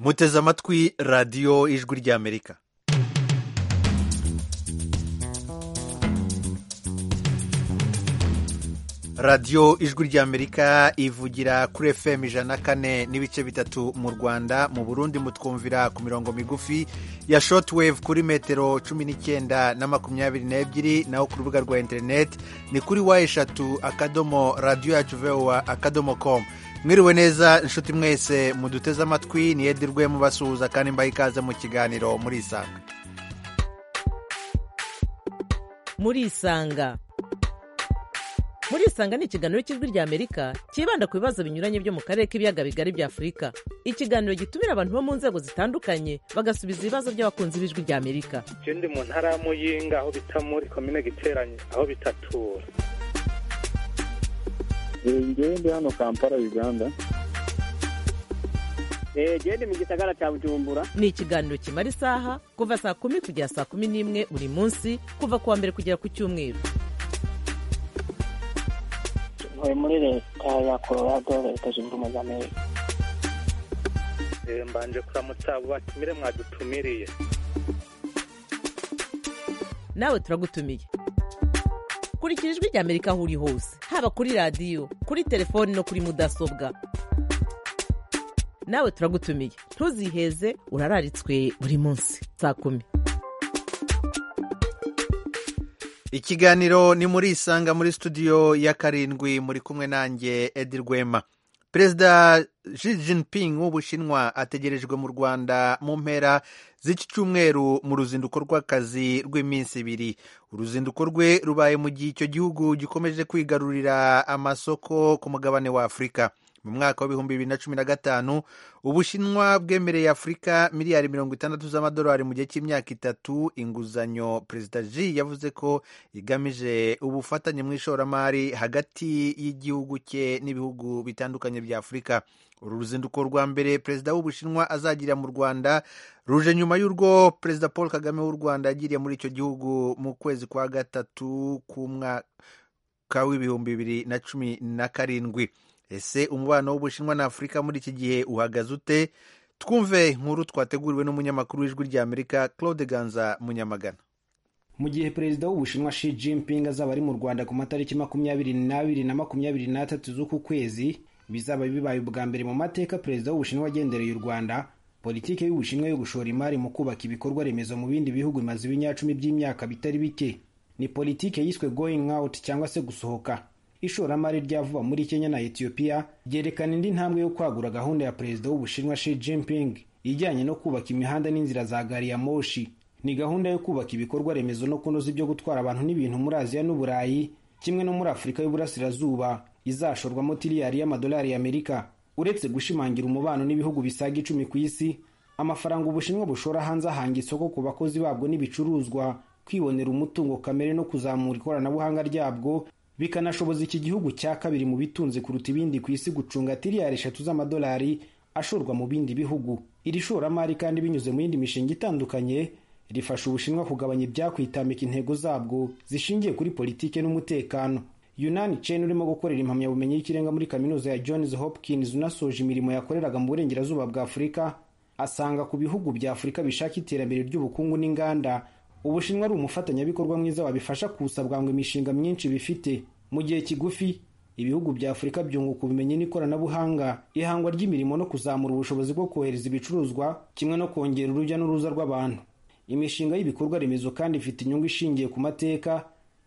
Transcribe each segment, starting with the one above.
muteze amatwi radiyo ijwi ry'amerika radiyo ijwi ry'amerika ivugira kuri fm ijana kane n'ibice bitatu mu rwanda mu burundi mutwumvira ku mirongo migufi ya shotwave kuri metero cumi n'icyenda na makumyabiri n'ebyiri naho ku rubuga rwa interineti ni kuri wa eshatu akadomo radiyo yacu vewa akadomo komu mwiriwe neza inshuti mwese muduteze amatwi niyedirwe mubasuhuza kandi mbaha ikaze mu kiganiro murisanga murisanga murisanga ni ikiganiro cy'ijwi ry'amerika cyibanda ku bibazo binyuranye byo mu karere k'ibiyaga bigari bya afurika ikiganiro gitumira abantu bo mu nzego zitandukanye bagasubiza ibibazo by'abakunzi b'ijwi ry'amerika icyo ndi mu ntara ya muyinga aho bita muri komine giteranye aho bitatura ngewe ndi hano kampala uganda genda mu gisagara cya bujumbura ni ikiganiro kimara isaha kuva saa kumi kugera saa kumi n'imwe buri munsi kuva ku wa mbere kugera ku cyumweru ntuye muri leta ya colorado leta zunze ubumwe za amerika mbanje kuramutsa abo batumire mwadutumiriye nawe turagutumiye kurikira ijwi ry'amerika aho uri hose haba kuri radiyo kuri telefoni no kuri mudasobwa nawe turagutumiye ntuziheze urararitswe buri munsi saa kumi ikiganiro ni muri isanga muri studio ya karindwi muri kumwe nanjye edi rwema perezida Xi Jinping w'ubushinwa ategerejwe mu rwanda mu mpera z'iki cyumweru mu ruzinduko rw'akazi rw'iminsi ibiri uruzinduko rwe rubaye mu gihe icyo gihugu gikomeje kwigarurira amasoko ku mugabane wa afurika mu mwaka w'ibihumbi bibiri na cumi na gatanu ubushinwa bwemereye afurika miliyari mirongo itandatu z'amadolari mu gihe cy'imyaka itatu inguzanyo perezida ji yavuze ko igamije ubufatanye mu ishoramari hagati y'igihugu cye n'ibihugu bitandukanye bya afurika uru ruzinduko rwa mbere perezida w'ubushinwa azagira mu rwanda ruje nyuma y'urwo perezida paul kagame w'u rwanda yagiriye muri icyo gihugu mu kwezi kwa gatatu k'umwaka w'ibihumbi bibiri na cumi na karindwi ese umubano w'ubushinwa na afurika muri iki gihe uhagaze ute twumve inkuru twateguriwe n'umunyamakuru w'ijwi ry'amerika claude ganza munyamagana mu gihe perezida w'ubushinwa Xi Jinping azaba ari mu rwanda ku matariki makumyabiri n'abiri na makumyabiri n'atatu z'uku kwezi bizaba bibaye ubwa mbere mu mateka perezida w'ubushinwa agendereye u rwanda politiki y'ubushinwa yo gushora imari mu kubaka ibikorwa remezo mu bindi bihugu bimaze ibinyacumi by'imyaka bitari bike ni politiki yiswe going out cyangwa se gusohoka ishoramari rya vuba muri kenya na etiyopiya ryerekana indi ntambwe yo kwagura gahunda ya perezida w'ubushinwa Xi Jinping ijyanye no kubaka imihanda n'inzira za gari ya moshi ni gahunda yo kubaka ibikorwa remezo no kunoza ibyo gutwara abantu n'ibintu muri aziya n'uburayi kimwe no muri afurika y'uburasirazuba izashorwamo tiriyari y'amadolari y'amerika uretse gushimangira umubano n'ibihugu bisaga icumi ku isi amafaranga ubushinwa bushora hanze ahanga isoko ku bakozi babwo n'ibicuruzwa kwibonera umutungo kamere no kuzamura ikoranabuhanga ryabwo bikanashoboza iki gihugu cya kabiri mu bitunze kuruta ibindi ku isi gucunga tiriyari eshatu z'amadolari ashorwa mu bindi bihugu iri shoramari kandi binyuze mu yindi mishinga itandukanye rifasha ubushinwa kugabanya ibyakwitambika intego zabwo zishingiye kuri politike n'umutekano yunani chen urimo gukorera impamyabumenyi y'ikirenga muri kaminuza ya johns hopkins unasoje imirimo yakoreraga mu burengerazuba bwa afurika asanga ku bihugu bya afurika bishaka iterambere ry'ubukungu n'inganda ubushinwa ari umufatanyabikorwa mwiza wabifasha kuwusabwa ngo imishinga myinshi bifite mu gihe kigufi ibihugu bya afurika byunguka ubumenyi n'ikoranabuhanga ihangwa ry'imirimo no kuzamura ubushobozi bwo kohereza ibicuruzwa kimwe no kongera urujya n'uruza rw'abantu imishinga y'ibikorwa remezo kandi ifite inyungu ishingiye ku mateka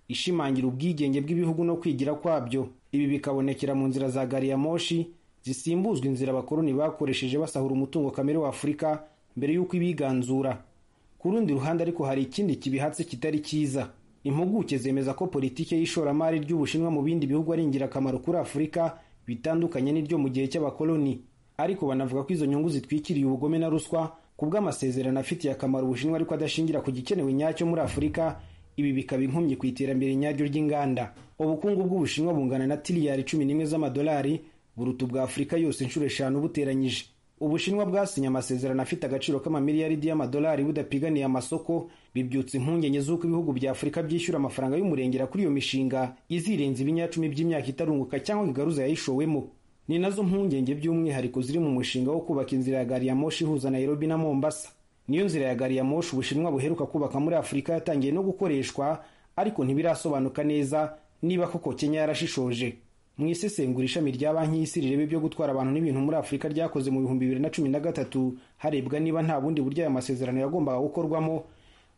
ishimangira ubwigenge bw'ibihugu no kwigira kwabyo ibi bikabonekera mu nzira za gari ya moshi zisimbuzwa inzira abakoloni bakoresheje basahura umutungo kamere wa afurika mbere y'uko ibiganzura ku rundi ruhande ariko hari ikindi kibihatse kitari cyiza impuguke zemeza ko politiki y'ishoramari ry'ubushinwa mu bindi bihugu ari ingirakamaro kuri afurika bitandukanye n'iryo mu gihe cy'abakoloni ariko banavuga ko izo nyungu zitwikiriye ubugome na ruswa ku bw'amasezerano afitiye akamaro ubushinwa ariko adashingira ku gikenewe nyacyo muri afurika ibi bikaba inkomyi ku iterambere nyaryo ry'inganda ubukungu bw'ubushinwa bungana na tiriyari cumi n'imwe z'amadolari buruta ubwa afurika yose inshuro eshanu buteranyije ubushinwa bwasinye amasezerano afite agaciro k'amamiliyaridi y'amadolari budapiganiye amasoko bibyutsa impungenge z'uko ibihugu bya afurika byishyura amafaranga y'umurengera kuri iyo mishinga izirenza ibinyacumi by'imyaka itarunguka cyangwa igaruza yayishowemo ni nazo mpungenge by'umwihariko ziri mu mushinga wo kubaka inzira ya gari ya moshi ihuza Nairobi na Mombasa niyo nzira ya gari ya moshi ubushinwa buheruka kubaka muri afurika yatangiye no gukoreshwa ariko ntibirasobanuka neza niba koko kenya yarashishoje mu isesengura ishami rya banki y'isi rireba ibyo gutwara abantu n'ibintu muri afurika ryakoze mu bihumbi bibiri na cumi na gatatu harebwa niba nta bundi buryo aya masezerano yagombaga gukorwamo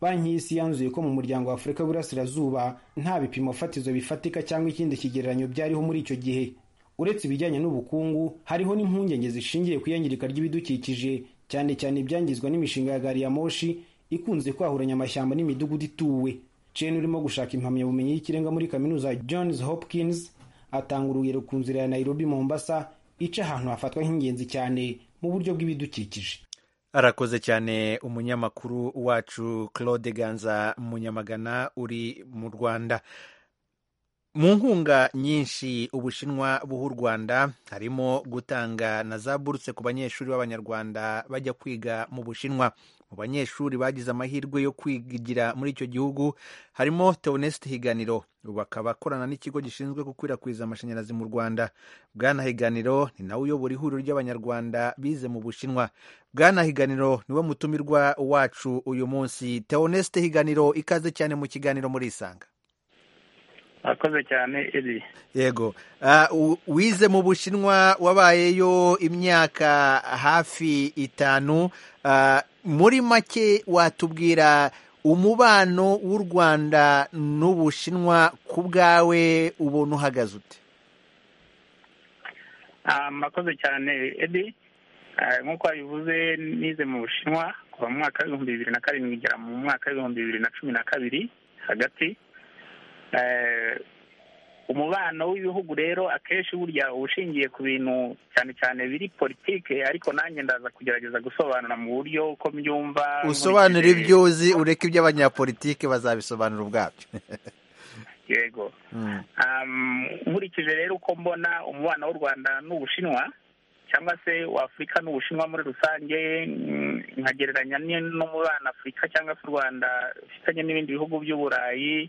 banki y'isi yanzuye ko mu muryango wa afurika w'iburasirazuba nta bipimo fatizo bifatika cyangwa ikindi kigereranyo byariho muri icyo gihe uretse ibijyanye n'ubukungu hariho n'impungenge zishingiye ku iyangirika ry'ibidukikije cyane cyane ibyangizwa n'imishinga ya gari ya moshi ikunze kwahuranya amashyamba n'imidugudu ituwe chen urimo gushaka impamyabumenyi y'ikirenga muri kaminuza ya johns hopkins atanga urugero ku nzira ya nairobi mombasa ica ahantu hafatwa nk'ingenzi cyane mu buryo bw'ibidukikije arakoze cyane umunyamakuru wacu claude ganza munyamagana uri mu rwanda mu nkunga nyinshi ubushinwa buha u rwanda harimo gutanga na za buruse ku banyeshuri b'abanyarwanda bajya kwiga mu bushinwa mu banyeshuri bagize amahirwe yo kwigira muri icyo gihugu harimo teoneste higaniro bakaba akorana n'ikigo gishinzwe gukwirakwiza amashanyarazi mu rwanda bwana higaniro ni nawe uyobora ihuriro ry'abanyarwanda bize mu bushinwa bwana higaniro niwe mutumirwa wacu uyu munsi teoneste higaniro ikaze cyane mu kiganiro muri isanga akoze cyane iri yego wize mu bushinwa wabayeyo imyaka hafi itanu muri make watubwira umubano w'u rwanda n'ubushinwa ku bwawe ubona uhagaze ute murakoze cyane edi nk'uko wabivuze nize mu bushinwa kuva mu mwaka w'ibihumbi bibiri na karindwi igera mu mwaka w'ibihumbi bibiri na cumi na kabiri hagati umubano w'ibihugu rero akenshi burya uba ushingiye ku bintu cyane cyane biri politike ariko nanjye ndaza kugerageza gusobanura mu buryo uko mbyumva usobanura ibyo uzi ureke ibyo abanyapolitike bazabisobanura ubwabyo yego nkurikije rero uko mbona umubano w'u rwanda n'ubushinwa cyangwa se w'afurika n'ubushinwa muri rusange nkagereranya n'umubano afurika cyangwa se u rwanda ufitanye n'ibindi bihugu by'uburayi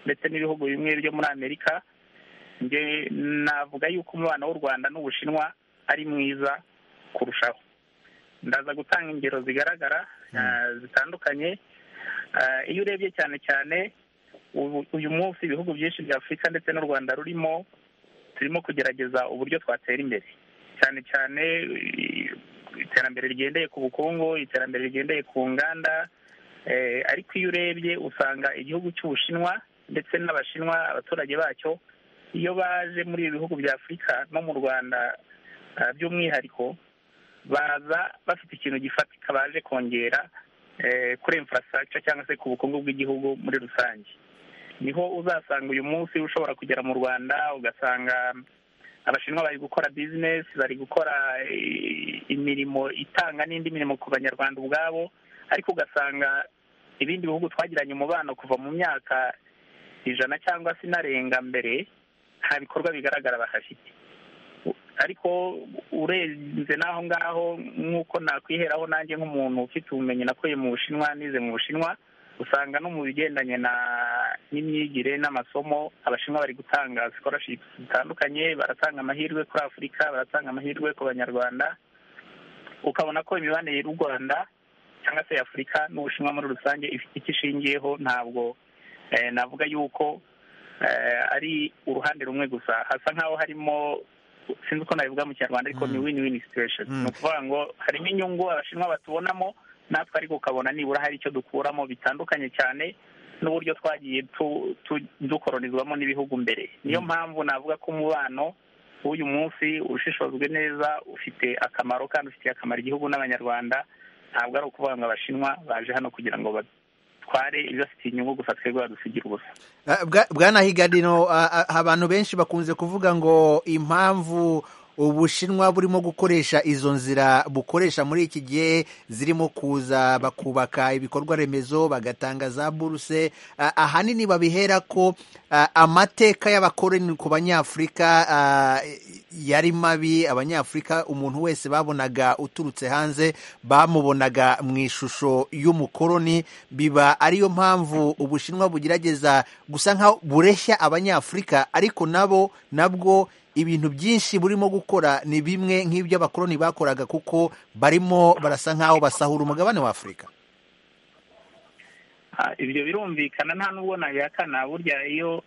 ndetse n'ibihugu bimwe byo muri amerika njye navuga yuko umubano w'u rwanda n'ubushinwa ari mwiza kurushaho ndaza gutanga ingero zigaragara zitandukanye iyo urebye cyane cyane uyu munsi ibihugu byinshi bya afurika ndetse n'u rwanda rurimo turimo kugerageza uburyo twatera imbere cyane cyane iterambere rigendeye ku bukungu iterambere rigendeye ku nganda ariko iyo urebye usanga igihugu cy'ubushinwa ndetse n'abashinwa abaturage bacyo iyo baje muri ibi bihugu bya afurika no mu rwanda by'umwihariko baza bafite ikintu gifatika baje kongera kuri infrastructure cyangwa se ku bukungu bw'igihugu muri rusange niho uzasanga uyu munsi ushobora kugera mu rwanda ugasanga abashinwa bari gukora bizinesi bari gukora imirimo itanga n'indi mirimo ku banyarwanda ubwabo ariko ugasanga ibindi bihugu twagiranye umubano kuva mu myaka ijana cyangwa se inarenga mbere nta bikorwa bigaragara bahafite ariko urenze n'aho ngaho nk'uko nakwiheraho nanjye nk'umuntu ufite ubumenyi nakuye mu bushinwa nize mu bushinwa usanga no mu bigendanye n'imyigire n'amasomo abashinwa bari gutanga sikorashipu zitandukanye baratanga amahirwe kuri afurika baratanga amahirwe ku banyarwanda ukabona ko imibanire y'u rwanda cyangwa se afurika n'ubushinwa muri rusange ifite icyo ishingiyeho ntabwo navuga yuko ari uruhande rumwe gusa hasa nk'aho harimo sinzi uko nabivuga mu kinyarwanda ariko ni win win situation ni ukuvuga ngo harimo inyungu abashinwa batubonamo natwe ariko ukabona nibura hari icyo dukuramo bitandukanye cyane n'uburyo twagiye dukoronizwamo n'ibihugu mbere niyo mpamvu navuga ko umubano w'uyu munsi ushishojwe neza ufite akamaro kandi ufitiye akamaro igihugu n'abanyarwanda ntabwo ari ukuvuga ngo abashinwa baje hano kugira ngo tware ibibafitiye inyungu gusa twebwe badusigira ubusa bwana higaniro abantu benshi bakunze kuvuga ngo impamvu ubushinwa burimo gukoresha izo nzira bukoresha muri iki gihe zirimo kuza bakubaka ibikorwa remezo bagatanga za buruse ahanini babihera ko amateka y'abakoroni ku banyafurika yari mabi abanyafurika umuntu wese babonaga uturutse hanze bamubonaga mu ishusho y'umukoroni biba ariyo mpamvu ubushinwa bugerageza gusa nkaho bureshya abanyafurika ariko nabo nabwo ibintu byinshi burimo gukora ni bimwe nk'ibyo abakoloni bakoraga kuko barimo barasa nk'aho basahura umugabane wa afurika Ah, ibyo birumvikana nta n'ubwo nabihakana burya iyo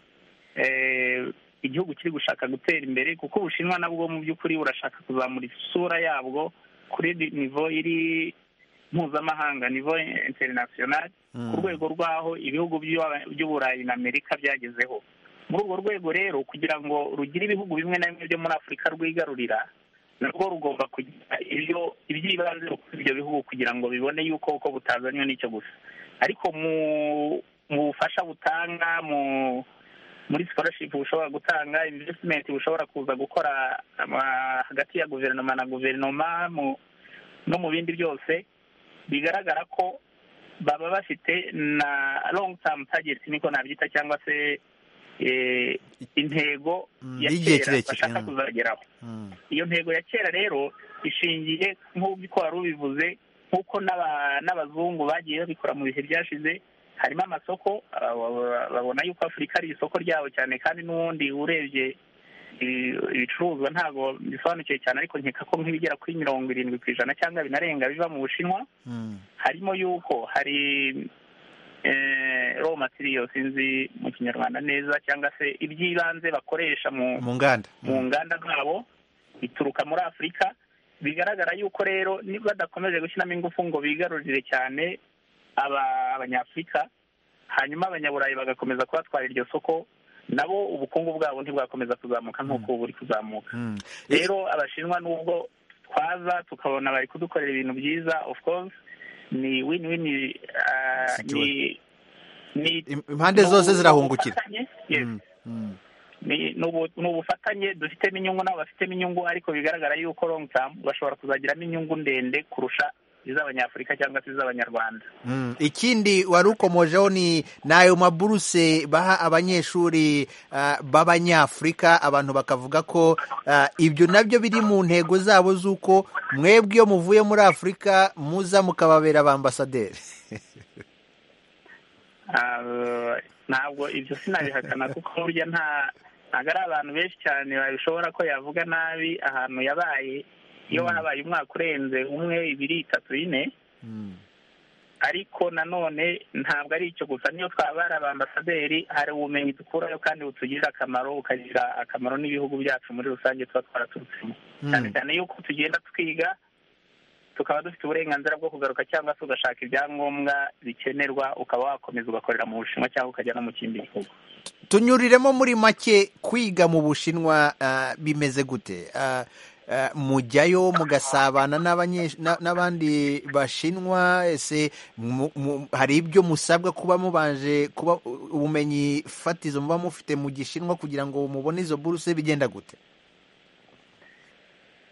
eh, igihugu kiri gushaka gutera imbere kuko ubushinwa nabwo mu by'ukuri burashaka kuzamura isura yabwo kuri di- nivo iri mpuzamahanga nivo interinasiyonali ku rwego rw'aho ibihugu by'aba- by'uburayi na amerika byagezeho muri urwo rwego rero kugira ngo rugire ibihugu bimwe na bimwe byo muri afurika rwigarurira nabwo rugomba kugira ibyo iby'ibanze kuri ibyo bihugu kugira ngo bibone yuko uko butazanywe n'icyo gusa ariko mu mu bufasha butanga mu muri scholarship bushobora gutanga investment bushobora kuza gukora ama- hagati ya guverinoma na guverinoma mu no mu bindi byose bigaragara ko baba bafite na long term target niko nabyita cyangwa se eh, intego Mm, ya y'igihe kera kirekire, bashaka mm. kuzageraho Mm. iyo ntego ya kera rero ishingiye nk'uko wari ubivuze nk'uko n'aba- n'abazungu bagiye babikora mu bihe byashize harimo amasoko aba- babona yuko afurika ari isoko ryabo cyane kandi n'ubundi urebye ibi- ibicuruzwa ntabwo bisobanukiwe cyane ariko nkeka ko nk'ibigera kuri mirongo irindwi ku ijana cyangwa binarenga biva mu bushinwa Mm. harimo yuko hari eh, raw material sinzi mu kinyarwanda neza cyangwa se iby'ibanze bakoresha mu mu nganda mu nganda zabo bituruka muri afurika bigaragara yuko rero niba badakomeje gushyiramo ingufu ngo bigarurire cyane aba- abanyafurika hanyuma abanyaburayi bagakomeza kubatwara iryo soko nabo ubukungu bwabo ntibwakomeza kuzamuka nk'uko ubu buri kuzamuka Mm. rero abashinwa nubwo twaza tukabona bari kudukorera ibintu byiza of course ni win win ah, ni ni Im- impande zose zirahungukira ubufatanye, yes Mm. Mm. ni ni ubu- ni ubufatanye dufitemo inyungu nabo bafitemo inyungu ariko bigaragara yuko long term bashobora kuzagiramo inyungu ndende kurusha iz'abanyafurika cyangwa se iz'abanyarwanda Mm. ikindi wari ukomojeho ni ni ayo maburuse baha abanyeshuri ah, b'abanyafurika abantu bakavuga ko ah, ibyo nabyo biri mu ntego zabo z'uko mwebwe iyo muvuye muri afurika muza mukababera ba ambasaderi Ah, ntabwo ibyo sinabihakana kuko burya nta ntabwo ari abantu benshi cyane babishobora ko yavuga nabi ahantu yabaye iyo wabaye umwaka urenze umwe ibiri itatu ine Mm. ariko nanone ntabwo ari icyo gusa niyo twaba ari abambasaderi hari ubumenyi dukurayo kandi butugirira akamaro bukagira akamaro n'ibihugu byacu muri rusange tuba twaraturutsemo Mm. cyane cyane yuko tugenda twiga tukaba dufite uburenganzira bwo kugaruka cyangwa se ugashaka ibyangombwa bikenerwa ukaba wakomeza ugakorera mu bushinwa cyangwa ukajya no mu kindi gihugu tunyuriremo muri make kwiga mu bushinwa ah, bimeze gute Ah, ah, mujyayo mugasabana n'abanyesh- na- n'abandi bashinwa ese mu- mu- hari ibyo musabwa kuba mubanje kuba u- ubumenyi fatizo muba mufite mu gishinwa kugira ngo mubone izo buruse bigenda gute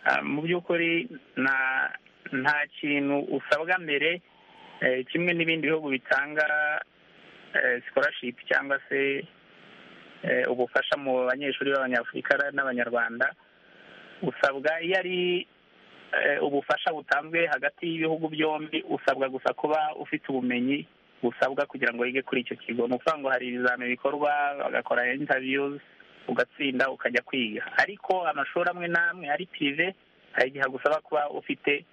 Ah, mu by'ukuri nta nta kintu usabwa mbere eh, kimwe n'ibindi bihugu bitanga scholarship cyangwa se eh, ubufasha mu banyeshuri b'abanyafurika n'abanyarwanda usabwa iyo ari eh, ubufasha butanzwe hagati y'ibihugu byombi usabwa gusa kuba ufite ubumenyi busabwa kugira ngo wige kuri icyo kigo ni ukuvuga ngo hari ibizamini bikorwa bagakora interviews ugatsinda ukajya kwiga ariko amashuri amwe n'amwe ari pirive hari igihe agusaba kuba ufite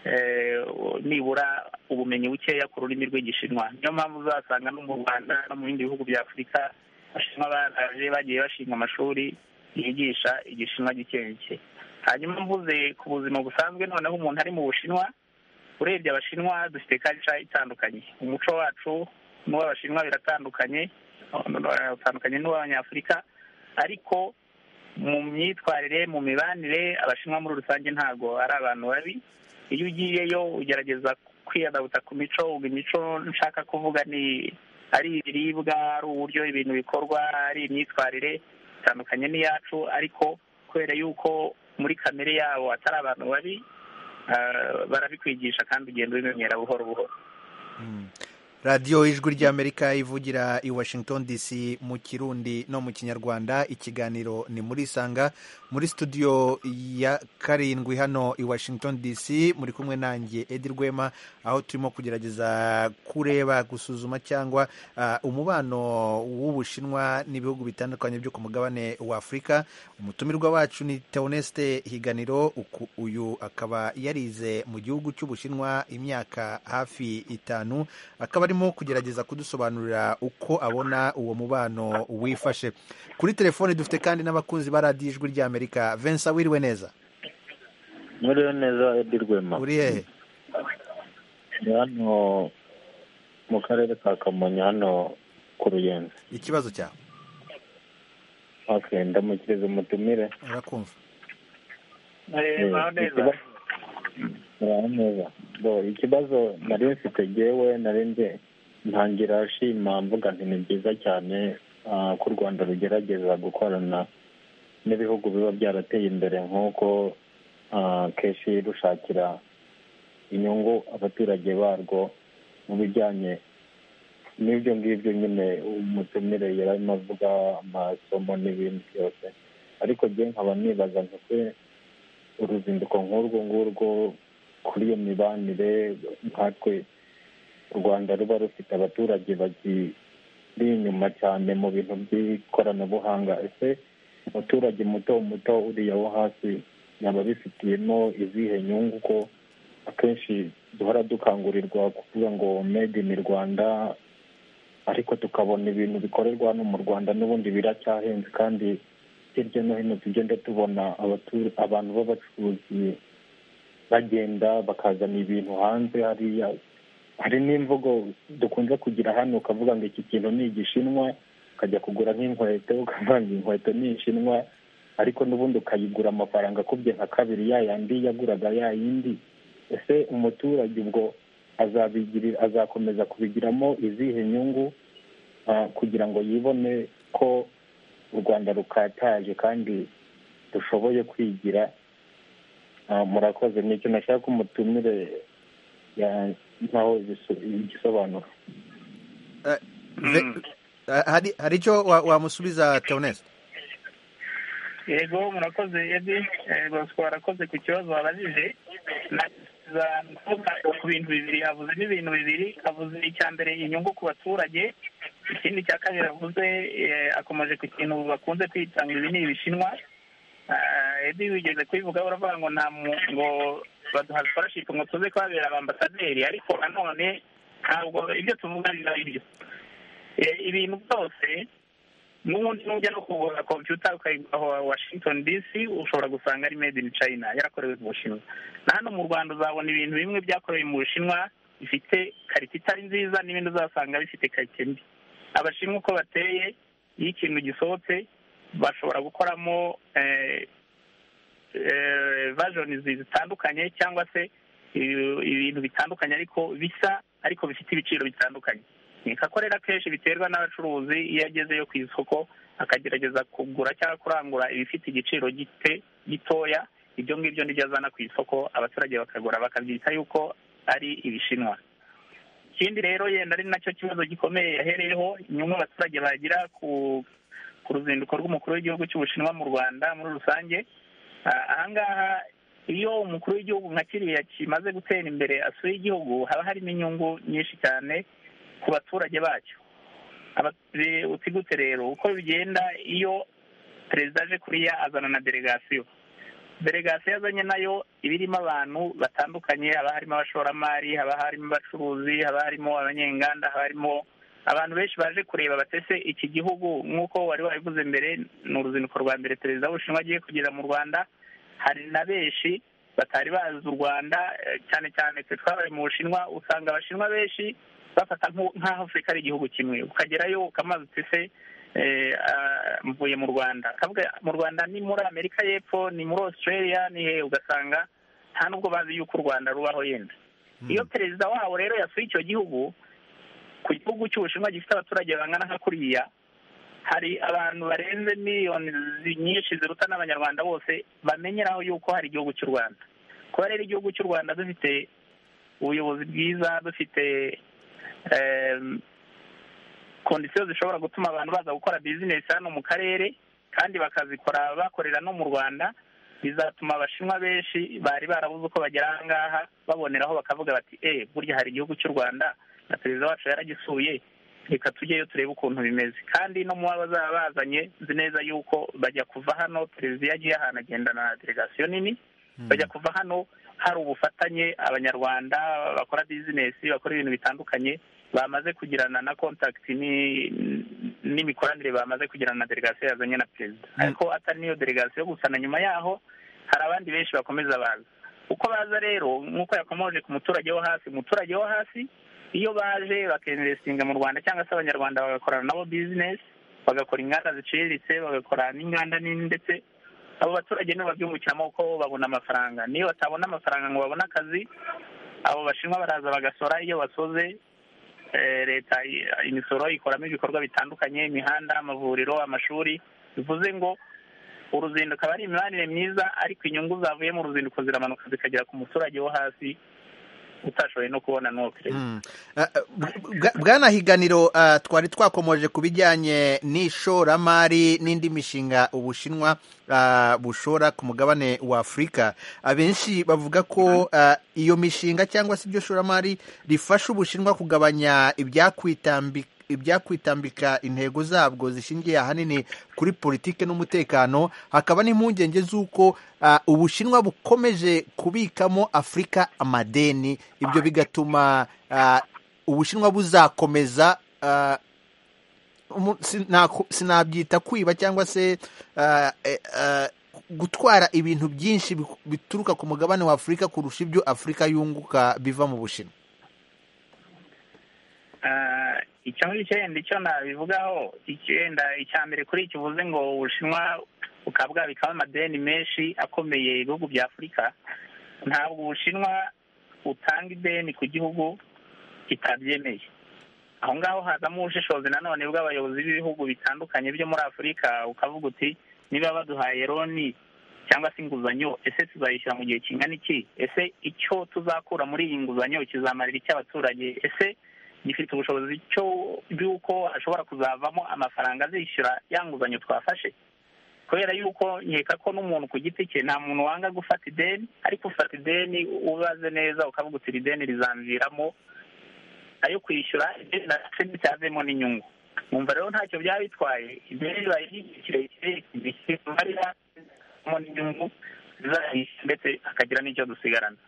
eh, nibura ubumenyi bukeya ku rurimi rw'igishinwa niyo mpamvu uzasanga no mu rwanda no mu bindi bihugu bya afurika abashinwa baraje bagiye bashinga amashuri yigisha igishinwa gike gike hanyuma mvuze ku buzima busanzwe noneho umuntu ari mu bushinwa urebye abashinwa dufite culture itandukanye umuco wacu n'uw'abashinwa biratandukanye eh, utandukanye n'uw'abanyafurika ariko mu myitwarire mu mibanire abashinwa muri rusange ntabwo ari abantu babi iyo ugiyeyo ugerageza kwiyadabuta ku mico ubwo imico nshaka kuvuga ni ari ibiribwa ari uburyo ibintu bikorwa ari imyitwarire itandukanye n'iyacu ariko kubera yuko muri kamere yabo atari abantu babi ah, barabikwigisha kandi ugenda ubimenyera buhoro buhoro radiyo ijwi ry'amerika ivugira i washington dc mu kirundi no mu kinyarwanda ikiganiro ni muri isanga muri studio ya karindwi hano i washington dc muri kumwe nanjye edi rwema aho turimo kugerageza kureba gusuzuma cyangwa ah, umubano w'ubushinwa n'ibihugu bitandukanye byo ku mugabane wa afurika umutumirwa wacu ni teoneste higaniro uku- uyu akaba yarize mu gihugu cy'ubushinwa imyaka hafi itanu akaba arimo kugerageza kudusobanurira uko abona uwo mubano wifashe kuri telefone dufite kandi n'abakunzi ba radiyo ijwi ry'amerika vensa wiriwe neza Mwiriwe neza Edi Rwema. uri hehe Ni hano mu karere ka Kamonyi hano ku Ruyenzi. ikibazo cyawe Okay, ndamukiriza umutumire. urakumva muraho neza ikibazo- Muraho neza. Bo, ikibazo nari mfite jyewe nari nje ntangira nshima mvuga nti ni byiza cyane ah, ko u Rwanda rugerageza gukorana n'ibihugu biba byarateye imbere nk'uko ah, kenshi rushakira inyungu abaturage barwo mu bijyanye n'ibyo ngibyo nyine umutumire yararimo avuga amasomo n'ibindi byose ariko jye nkaba nibaza nti se uruzinduko nk'urwo ngurwo kuri iyo mibanire nkatwe u rwanda ruba rufite abaturage bakiri inyuma cyane mu bintu by'ikoranabuhanga ese umuturage muto muto uriya wo hasi yaba abifitiyemo izihe nyungu ko akenshi duhora dukangurirwa kuvuga ngo made in rwanda ariko tukabona ibintu bikorerwa hano mu rwanda n'ubundi biracyahenze kandi hirya no hino tugenda tubona abatu- abantu b'abacuruzi bagenda bakazana ibintu hanze hariya hari n'imvugo dukunze kugira hano ukavuga ngo iki kintu ni igishinwa ukajya kugura nk'inkweto ukavuga ngo inkweto ni ishinwa ariko n'ubundi ukayigura amafaranga akubye nka kabiri ya yandi yaguraga ya yindi ese umuturage ubwo azabigirira azakomeza kubigiramo izihe nyungu ah, kugira ngo yibone ko u rwanda rukataje kandi dushoboye kwigira Ah, murakoze ni ikintu nashaka ko umutumire ya- ntaho ibiso- igisobanuro Ve- Ah, hari hari icyo wa- wamusubiza teoneste yego murakoze edi Eh, bosco warakoze ku kibazo wabajije naza kuvuga ku bintu bibiri avuze n'ibintu bibiri avuze icya mbere inyungu ku baturage ikindi cya kabiri avuze eh, akomeje ku kintu bakunze kwita ngo ibi ni ibishinwa Ah, edi wigeze kubivuga uravuga ngo nta mu- ngo baduha scholarship ngo tuze kuhabera abambasaderi ariko nanone ntabwo ibyo tuvuga biba ari byo Eh, ibintu byose n'ubundi nujya no kugura kompiyuta ukayigura wa washington dc ushobora gusanga ari made in china yarakorewe mu bushinwa na hano mu rwanda uzabona ibintu bimwe byakorewe mu bushinwa bifite karite itari nziza n'ibindi uzasanga bifite karite mbi abashinwa uko bateye iyo ikintu gisohotse bashobora gukoramo eh, eh, versions zitandukanye cyangwa se ibi- ibintu bitandukanye ariko bisa ariko bifite ibiciro bitandukanye ni kakorera kenshi biterwa n'abacuruzi iyo agezeyo ku isoko akagerageza kugura cyangwa kurangura ibifite igiciro gite gitoya ibyo ngibyo nibyo azana ku isoko abaturage bakagura bakabyita yuko ari ibishinwa ikindi rero yenda ari nacyo kibazo gikomeye yahereyeho inyungu abaturage bagira ku ku ruzinduko rw'umukuru w'igihugu cy'ubushinwa mu rwanda muri rusange Ah, ahangaha iyo umukuru w'igihugu nka kiriya kimaze gutera imbere asuye igihugu haba harimo inyungu nyinshi cyane ku baturage bacyo Abatu- utigute rero uko bigenda iyo perezida aje kuriya azana na delegasiyo delegasiyo azanye nayo iba irimo abantu batandukanye haba harimo abashoramari haba harimo abacuruzi haba harimo abanyenganda haba harimo abantu benshi baje kureba batese iki gihugu nk'uko wari wabivuze mbere ni uruzinduko rwa mbere perezida w'ubushinwa agiye kugera mu rwanda hari na benshi batari bazi u rwanda eh, cyane cyane twe twabaye mu bushinwa usanga abashinwa benshi bafata nk'u- nk'aho afurika ari igihugu kimwe ukagerayo ukamaza utese eh, ah, mvuye mu rwanda akavuga mu rwanda ni muri amerika y'epfo ni muri australia ni hehe ugasanga nta nubwo bazi yuko u rwanda rubaho yenda iyo perezida wabo rero yasuye icyo gihugu ku gihugu cy'ubushinwa gifite abaturage bangana nka kuriya hari abantu barenze miliyoni zi- nyinshi ziruta n'abanyarwanda bose bamenyeraho yuko hari igihugu cy'u rwanda kuba rero igihugu cy'u rwanda dufite ubuyobozi bwiza dufite kondisiyo zishobora gutuma abantu baza gukora bizinesi hano mu karere kandi bakazikora bakorera no mu rwanda bizatuma abashinwa benshi bari barabuze uko bagera aha ngaha baboneraho bakavuga bati eee burya hari igihugu cy'u rwanda na perezida wacu yaragisuye reka tujyeyo turebe ukuntu bimeze kandi no mu baba bazaba bazanye nzi neza yuko bajya kuva hano perezida iyo agiye ahantu agendana na delegasiyo nini bajya kuva hano hari ubufatanye abanyarwanda bakora bizinesi bakora ibintu bitandukanye bamaze kugirana na kontakiti n'imikoranire bamaze kugirana na delegasiyo yazanye na perezida ariko atari n'iyo delegasiyo gusa na nyuma yaho hari abandi benshi bakomeza baza uko baza rero nk'uko yakomoje ku muturage wo hasi umuturage wo hasi iyo baje bakinvesitinga mu rwanda cyangwa se abanyarwanda bagakorana nabo bizinesi bagakora inganda ziciriritse bagakora n'inganda nini ndetse abo baturage nibo babyungukiramo kuko babona amafaranga niyo batabona amafaranga ngo babone akazi abo bashinwa baraza bagasora iyo basoze leta imisoro ikoramo ibikorwa bitandukanye imihanda amavuriro amashuri bivuze ngo uruzinduko aba ari imibanire myiza ariko inyungu zavuye mu ruzinduko ziramanuka zikagera ku muturage wo hasi utashoboye no kubona n'uwo perezida bwana higaniro twari twakomoje ku bijyanye n'ishoramari n'indi mishinga ubushinwa bushora ku mugabane wa afurika abenshi bavuga ko iyo mishinga cyangwa se iryo shoramari rifasha ubushinwa kugabanya ibyakwitambika intego zabwo zishingiye ahanini kuri politiki n'umutekano hakaba n'impungenge z'uko ubushinwa bukomeje kubikamo afurika amadeni ibyo bigatuma ubushinwa buzakomeza sinabyita kwiba cyangwa se gutwara ibintu byinshi bituruka ku mugabane wa afurika kurusha ibyo afurika yunguka biva mu bushinwa icyo ngicyo yenda icyo nabivugaho icyenda icya mbere kuri iki uvuze ngo ubushinwa bukaba bwabikaho amadeni menshi akomeye ibihugu bya afurika ntabwo ubushinwa butanga ideni ku gihugu kitabyemeye aho ngaho hazamo ubushishozi nanone bw'abayobozi b'ibihugu bitandukanye byo muri afurika ukavuga uti niba baduhaye loni cyangwa se inguzanyo ese tuzayishyura mu gihe kingana iki ese icyo tuzakura muri iyi nguzanyo kizamarira iki abaturage ese gifite ubushobozi bw'uko ashobora kuzavamo amafaranga azishyura ya nguzanyo twafashe kubera yuko nkeka ko n'umuntu ku giti cye nta muntu wanga gufata ideni ariko ufata ideni ubaze neza ukavuga uti iri deni rizamviramo ayo kwishyura ideni nticyazemo n'inyungu mwumva rero ntacyo byaba bitwaye ideni ribaye ry'igihe kirekire rizamo n'inyungu zizayishyura ndetse akagira n'icyo dusigarana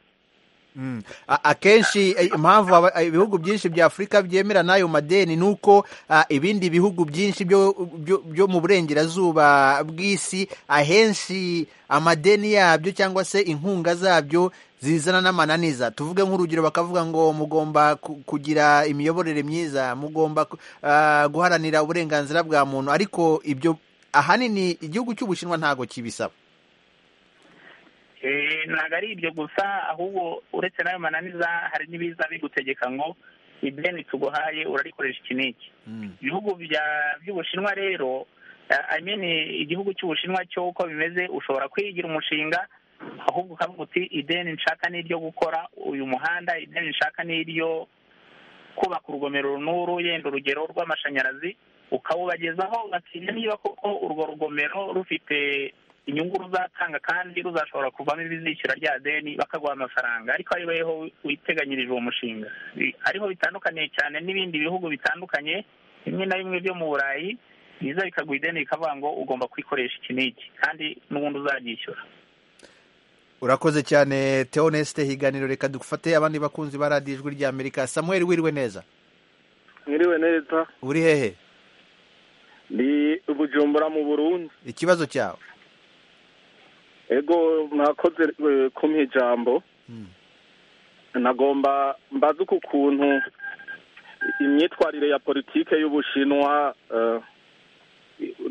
akenshi impamvu ibihugu byinshi bya afurika byemera n'ayo madeni ni uko ibindi bihugu byinshi byo mu burengerazuba bw'isi ahenshi amadeni yabyo cyangwa se inkunga zabyo zizana n'amananiza tuvuge nk'urugero bakavuga ngo mugomba kugira imiyoborere myiza mugomba guharanira uburenganzira bwa muntu ariko ibyo ahanini igihugu cy'ubushinwa ntabwo kibisaba ntabwo ari ibyo gusa ahubwo uretse n'ayo mananiza hari n'ibiza bigutegeka ngo ideni tuguhaye urarikoresha iki n'iki ibihugu by'ubushinwa rero igihugu cy'ubushinwa cyo uko bimeze ushobora kwigira umushinga ahubwo ukavuga uti ideni nshaka n'iryo gukora uyu muhanda ideni nshaka n'iryo kubaka urugomero n'uru yenda urugero rw'amashanyarazi ukawubagezaho bakiga niba koko urwo rugomero rufite inyungu ruzatanga kandi ruzashobora kuvamo ibizishyura rya deni bakaguha amafaranga ariko ariho witeganyirije uwo mushinga ariho bitandukaniye cyane n'ibindi bihugu bitandukanye bimwe na bimwe byo mu burayi biza bikaguha ideni bikavuga ngo ugomba kwikoresha iki n'iki kandi n'ubundi uzaryishyura urakoze cyane teo nesite higaniro reka dufate abandi bakunzi ba radiyo ijwi rya amerika samuel wiriwe neza mwiriwe neza uri hehe ni bujumbura mu burundi ikibazo cyawe ego mwakoze kumpa ijambo nagomba mbaze uku kuntu imyitwarire ya politike y'ubushinwa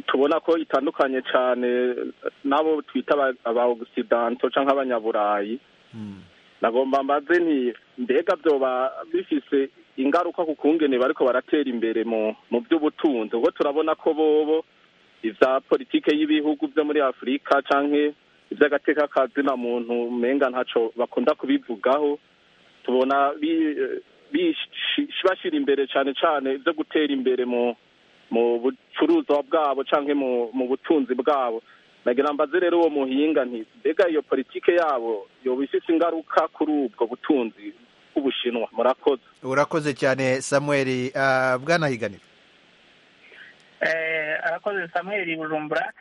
tubona ko itandukanye cyane n'abo twita aba ogisidanto cyangwa nk'abanyaburayi nagomba mbaze nti mbega byoba bifise ingaruka ku kungene bariko baratera imbere mu by'ubutunzi kuko turabona ko bobo ibya politike y'ibihugu byo muri afurika cyangwa iby'agateka ka muntu menga ntacyo bakunda kubivugaho tubona bashyira imbere cyane cyane ibyo gutera imbere mu bucuruzwa bwabo cyangwa mu butunzi bwabo nagira mbaze rero uwo muhinga nti mbega iyo politike yabo yoba ifite ingaruka kuri ubwo butunzi bw'ubushinwa murakoze urakoze cyane samuel bwanahiganira arakoze samuel bujumbura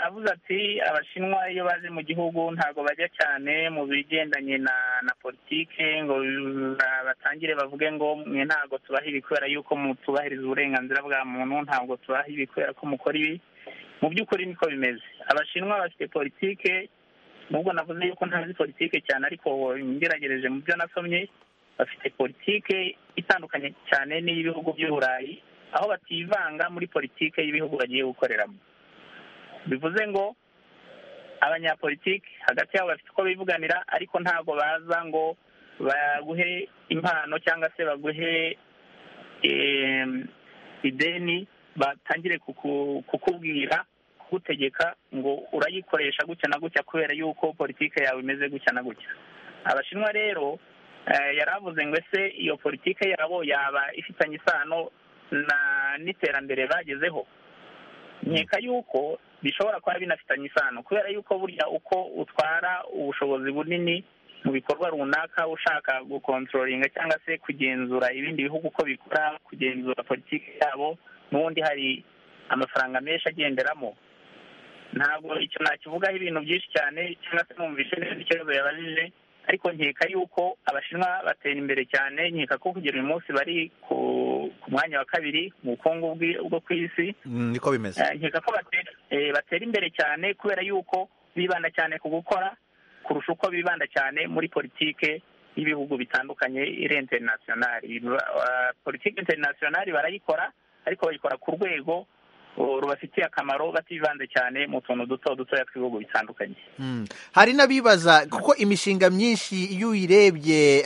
avuze ati abashinwa iyo baje mu gihugu ntabwo bajya cyane mu bigendanye na na politike ngo batangire bavuge ngo mwe ntabwo tubaha ibi kubera yuko tubahiriza uburenganzira bwa muntu ntabwo tubaha ibi kubera ko mukora ibi mu by'ukuri niko bimeze abashinwa bafite politike nubwo navuze yuko ntazi politike cyane ariko ngeragereje mu byo nasomye bafite politike itandukanye cyane n'iy'ibihugu by'uburayi aho bativanga muri politike y'ibihugu bagiye gukoreramo bivuze ngo abanyapolitiki hagati yabo bafite uko bivuganira ariko ntabwo baza ngo baguhe impano cyangwa se baguhe ideni batangire kukubwira kugutegeka ngo urayikoresha gutya na gutya kubera yuko politiki yawe imeze gutya na gutya abashinwa rero yaravuze ngo ese iyo politiki yabo yaba ifitanye isano n'iterambere bagezeho nkeka yuko bishobora kuba binafitanye isano kubera yuko burya uko utwara ubushobozi bunini mu bikorwa runaka ushaka gukontrolinga cyangwa se kugenzura ibindi bihugu uko bikora kugenzura politiki yabo n'ubundi hari amafaranga menshi agenderamo ntabwo icyo nakivugaho ibintu byinshi cyane cyangwa se numvishe neza ikibazo yabajije ariko nkeka yuko abashinwa batera imbere cyane nkeka ko kugera uyu munsi bari ku mwanya wa kabiri mu bukungu bwo ku isi niko bimeze nkeka ko batera imbere cyane kubera yuko bibanda cyane ku gukora kurusha uko bibanda cyane muri politike y'ibihugu bitandukanye iri interinasiyonari politike interinasiyonari barayikora ariko bayikora ku rwego rubafitiye akamaro bativanze cyane mu tuntu duto dutoya tw'ibihugu bitandukanye hari n'abibaza kuko imishinga myinshi iyo uyirebye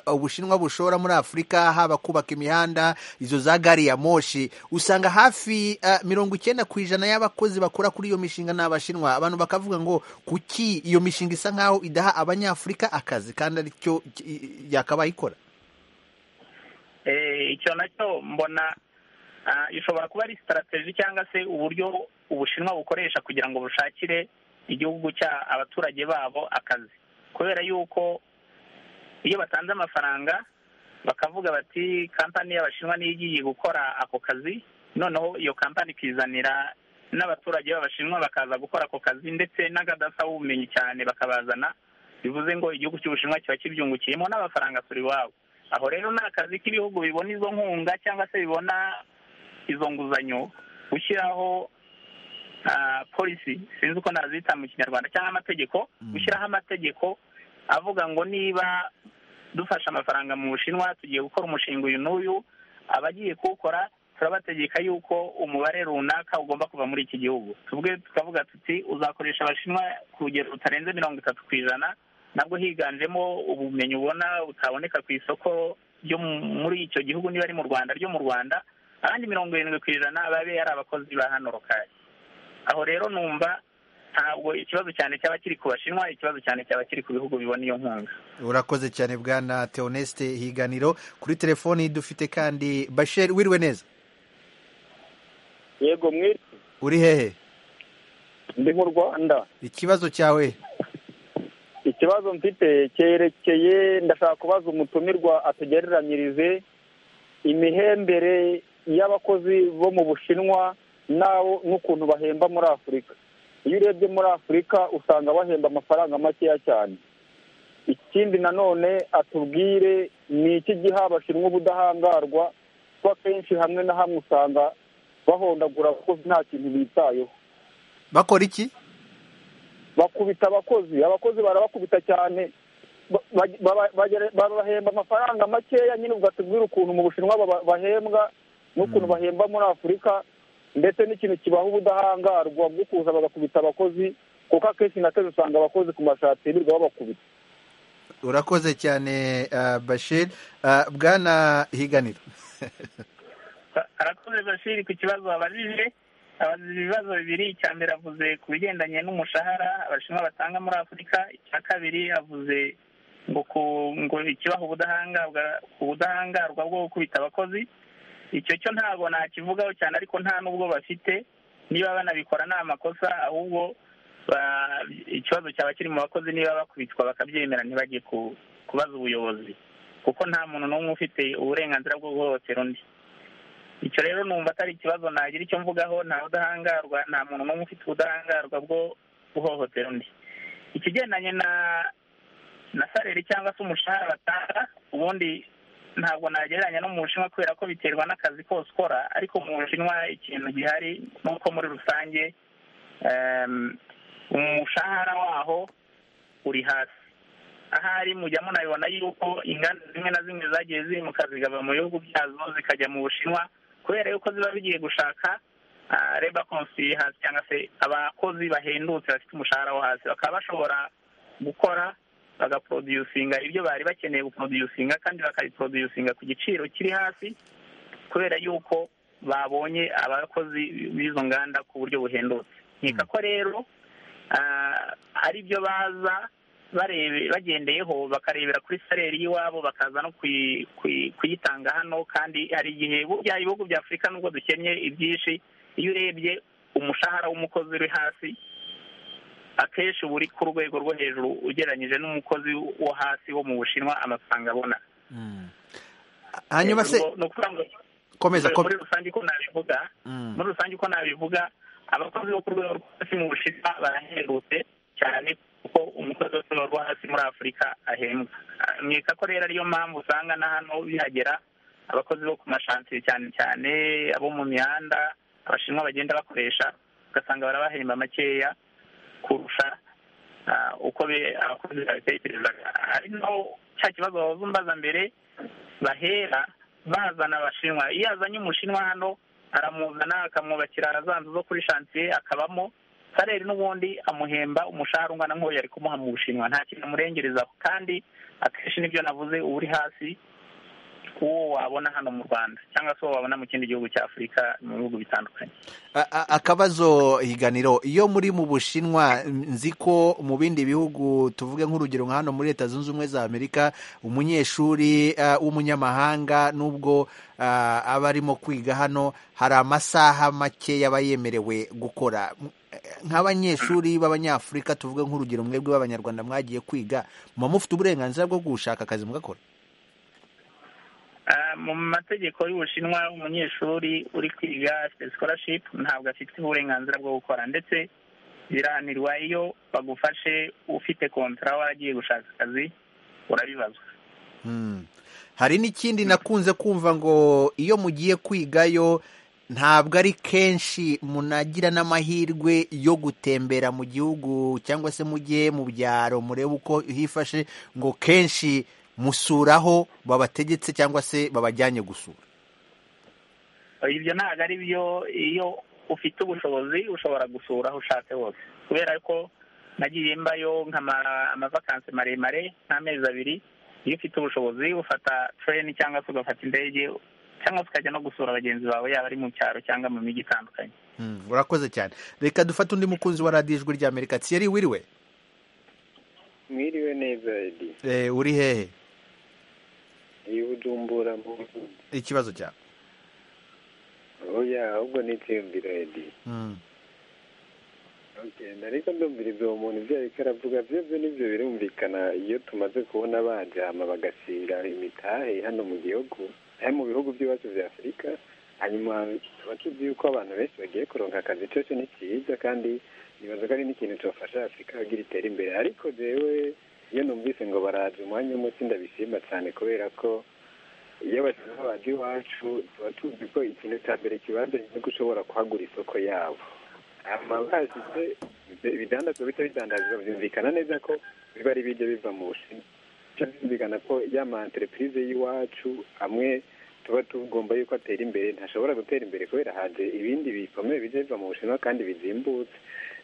ubushinwa bushora muri afurika haba kubaka imihanda izo za gari ya moshi usanga hafi mirongo icyenda ku ijana y'abakozi bakora kuri iyo mishinga ni abashinwa abantu bakavuga ngo kuki iyo mishinga isa nk'aho idaha abanyafurika akazi kandi aricyo yakabaye ikora icyo nacyo mbona ishobora kuba ari sitarategi cyangwa se uburyo ubushinwa bukoresha kugira ngo bushakire igihugu cya abaturage babo akazi kubera yuko iyo batanze amafaranga bakavuga bati kampani y'abashinwa niyo igiye gukora ako kazi noneho iyo kampani ikizanira n'abaturage b'abashinwa bakaza gukora ako kazi ndetse n'akadasa w'ubumenyi cyane bakabazana bivuze ngo igihugu cy'ubushinwa kiba kibyungukiyemo n'amafaranga turi iwabo aho rero ni akazi k'ibihugu bibona izo nkunga cyangwa se bibona izo nguzanyo gushyiraho polisi sinzi uko nazita mu kinyarwanda cyangwa amategeko gushyiraho amategeko avuga ngo niba dufashe amafaranga mu bushinwa tugiye gukora umushinga uyu n'uyu abagiye kuwukora turabategeka yuko umubare runaka ugomba kuva muri iki gihugu tubwe tukavuga tuti uzakoresha abashinwa ku rugero rutarenze mirongo itatu ku ijana nabwo higanjemo ubumenyi ubona butaboneka ku isoko ryo muri icyo gihugu niba ari mu rwanda ryo mu rwanda abandi mirongo irindwi ku ijana babe ari abakozi ba hano rukari aho rero numva ntabwo ikibazo cyane cyaba kiri ku bashinwa ikibazo cyane cyaba kiri ku bihugu bibona iyo nkunga urakoze cyane bwana teoneste higaniro kuri telefoni dufite kandi basheri wiriwe neza yego mwiri uri hehe ndi mu rwanda ikibazo cyawe ikibazo mfite cyerekeye ndashaka kubaza umutumirwa atugereranyirize imihembere y'abakozi bo mu bushinwa nabo n'ukuntu bahemba muri afurika iyo urebye muri afurika usanga bahemba amafaranga makeya cyane ikindi nanone atubwire ni iki giha abashinwa ubudahangarwa kuko akenshi hamwe na hamwe usanga bahondagura abakozi nta kintu bitayeho bakora iki bakubita abakozi abakozi barabakubita cyane babahemba amafaranga makeya nyine ugatubwira ukuntu mu bushinwa bahembwa n'ukuntu bahemba muri afurika ndetse n'ikintu kibaha ubudahangarwa bwo kuza bagakubita abakozi kuko akenshi na kenshi usanga abakozi ku mashati birirwa babakubita urakoze cyane bashir bwana higanira arakoze bashir ku kibazo wabajije abazi ibibazo bibiri icya mbere avuze ku bigendanye n'umushahara abashinwa batanga muri afurika icya kabiri avuze ngo ngo ikibaha ubudahangarwa ubudahangarwa bwo gukubita abakozi icyo cyo ntabwo nakivugaho cyane ariko nta n'ubwo bafite niba banabikora ni amakosa ahubwo ikibazo cyaba kiri mu bakozi niba bakubitwa bakabyemera ntibajye kubaza ubuyobozi kuko nta muntu n'umwe ufite uburenganzira bwo guhohotera undi icyo rero numva atari ikibazo nagira icyo mvugaho nta udahangarwa nta muntu n'umwe ufite ubudahangarwa bwo guhohotera undi ikigendanye na na sareri cyangwa se umushahara batanga ubundi ntabwo nagereranya no mu bushinwa kubera ko biterwa n'akazi kose ukora ariko mu bushinwa ikintu gihari ni uko muri rusange umushahara waho uri hasi ahari mujya munabibona yuko inganda zimwe na zimwe zagiye zimuka zikava mu bihugu byazo zikajya mu bushinwa kubera yuko ziba zigiye gushaka reba hasi cyangwa se abakozi bahendutse bafite umushahara wo hasi bakaba bashobora gukora bagaporodusinga ibyo bari bakeneye guporodusinga kandi bakabiporodusinga ku giciro kiri hasi kubera yuko babonye abakozi b'izo nganda ku buryo buhendutse nkeka ko rero hari ibyo baza bagendeyeho bakarebera kuri sareri y'iwabo bakaza no kuyitanga hano kandi hari igihe burya ibihugu bya afurika nubwo dukennye ibyinshi iyo urebye umushahara w'umukozi uri hasi akenshi uba uri ku rwego rwo hejuru ugereranyije n'umukozi wo hasi wo mu bushinwa amafaranga abona hanyuma se komeza muri rusange uko nabivuga muri rusange uko nabivuga abakozi bo ku rwego rwo hasi mu bushinwa barahendutse cyane kuko umukozi wo ku rwego rwo hasi muri afurika ahembwa nkeka ko rero ariyo mpamvu usanga na hano bihagera abakozi bo ku mashansiye cyane cyane abo mu mihanda abashinwa bagenda bakoresha ugasanga barabahemba makeya kurusha uko abakozi babitekerezaga ari naho cya kibazo wahoze umbaza mbere bahera bazana abashinwa iyo azanye umushinwa hano aramuzana akamwubakira za nzu zo kuri shansiye akabamo karere n'ubundi amuhemba umushahara ungana nk'uwo yari kumuha mu bushinwa nta kintu amurengerezaho kandi akenshi nibyo navuze uba uri hasi uwo wabona hano mu rwanda cyangwa se uwo wabona mu kindi gihugu cya afurika mu bihugu bitandukanye akabazo higaniro iyo muri mu bushinwa nzi ko mu bindi bihugu tuvuge nk'urugero nka hano muri leta zunze ubumwe za amerika umunyeshuri w'umunyamahanga n'ubwo aba arimo kwiga hano hari amasaha make aba yemerewe gukora nk'abanyeshuri b'abanyafurika tuvuge nk'urugero mwebwe b'abanyarwanda mwagiye kwiga muba mufite uburenganzira bwo gushaka akazi mugakora mu mategeko y'ubushinwa umunyeshuri uri kwiga afite scholarship ntabwo afite uburenganzira bwo gukora ndetse birahanirwa iyo bagufashe ufite kontara waragiye gushaka akazi urabibazwa hari n'ikindi nakunze kumva ngo iyo mugiye kwigayo ntabwo ari kenshi munagira n'amahirwe yo gutembera mu gihugu cyangwa se mujye mu byaro murebe uko hifashe ngo kenshi musuraho babategetse cyangwa se babajyanye gusura ibyo ntabwo ari byo iyo ufite ubushobozi ushobora gusura aho ushatse hose kubera ko nagiye mbayo amavakansi maremare nk'amezi abiri iyo ufite ubushobozi ufata tereni cyangwa se ugafata indege cyangwa se ukajya no gusura bagenzi bawe yaba ari mu cyaro cyangwa mu mijyi itandukanye urakoze cyane reka dufate undi mukunzi wa radiyo ijwi rya amerika tsiyeri wiriwe mwiriwe neza edi uri hehe ibujumbura mu ikibazo cyawe oya ahubwo ni itsindiro edi ariko ndumvira ibyo umuntu ibyo ariko aravuga byose nibyo birumvikana iyo tumaze kubona bajyama bagasiga imitahe hano mu gihugu ari mu bihugu by'iwacu bya afurika hanyuma tuba tuzi yuko abantu benshi bagiye kuronka akazi cyose ni cyiza kandi nibaza ko ari n'ikintu cyafasha afurika kugira itere imbere ariko rero iyo numvise ngo baraza umwanya w'umuti ndabishima cyane kubera ko iyo bashyira baje iwacu tuba tuzi ko ikintu cya mbere kibanza ni uko ushobora kuhagura isoko yabo amabashyize ibidandazwa bita bidandazwa byumvikana neza ko biba ari ibiryo biva mu bushinwa byumvikana ko ya ma entreprise y'iwacu amwe tuba tugomba yuko atera imbere ntashobora gutera imbere kubera hanze ibindi bikomeye bijya biva mu bushinwa kandi bizimbutse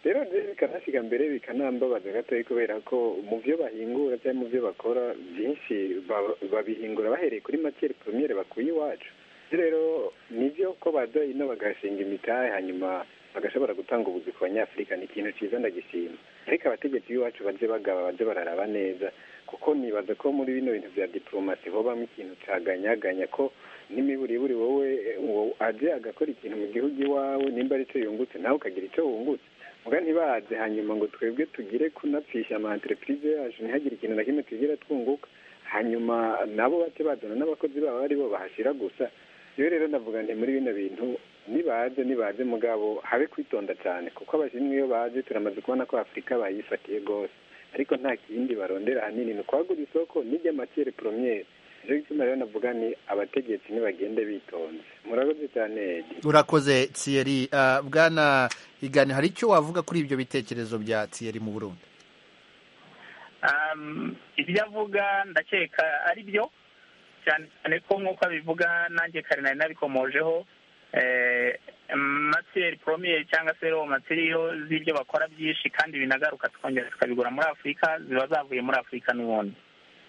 rero bikanasiga mbere bikanambabaza gatoya kubera ko mu byo bahingura cyangwa mu byo bakora byinshi babihingura bahereye kuri matiyeri purumiyere bakuye iwacu rero ni byo ko bajya ino bagashinga imitahe hanyuma bagashobora gutanga ubuzi ku banyafurika ni ikintu cyiza ndagishima ariko abategetsi b'iwacu bajye bagaba bajye bararaba neza kuko nibaza ko muri bino bintu bya diporomasi hobamo ikintu caganyaganya ko n'imiburiburi wowe uwo aje agakora ikintu mu gihugu iwawe nimba ari cyo yungutse nawe ukagira icyo wungutse muga ntibaze hanyuma ngo twebwe tugire kunapfisha ama entreprise yacu ntihagire ikintu na kimwe tugira twunguka hanyuma nabo bate bazana n'abakozi babo ari bo bahashira gusa rero rero ndavuga nti muri bino bintu nibaze nibaze mugabo habe kwitonda cyane kuko abashinwa iyo baje turamaze kubona ko afurika bayifatiye rwose ariko nta kindi barondera ahanini ni ukwagura isoko n'iby'amatiyeri poromiyeri rero gituma rero navuga ni abategetsi ntibagende bitonze murakoze cyane urakoze tsiyeri bwana igani hari icyo wavuga kuri ibyo bitekerezo bya tsiyeri mu burundi ibyo avuga ndakeka ari byo cyane cyane ko nk'uko abivuga nanjye kare nari nabikomojeho matiyeri poromiyeri cyangwa se robo matiriyo z'ibyo bakora byinshi kandi binagaruka tukongera tukabigura muri afurika ziba zavuye muri afurika n'ubundi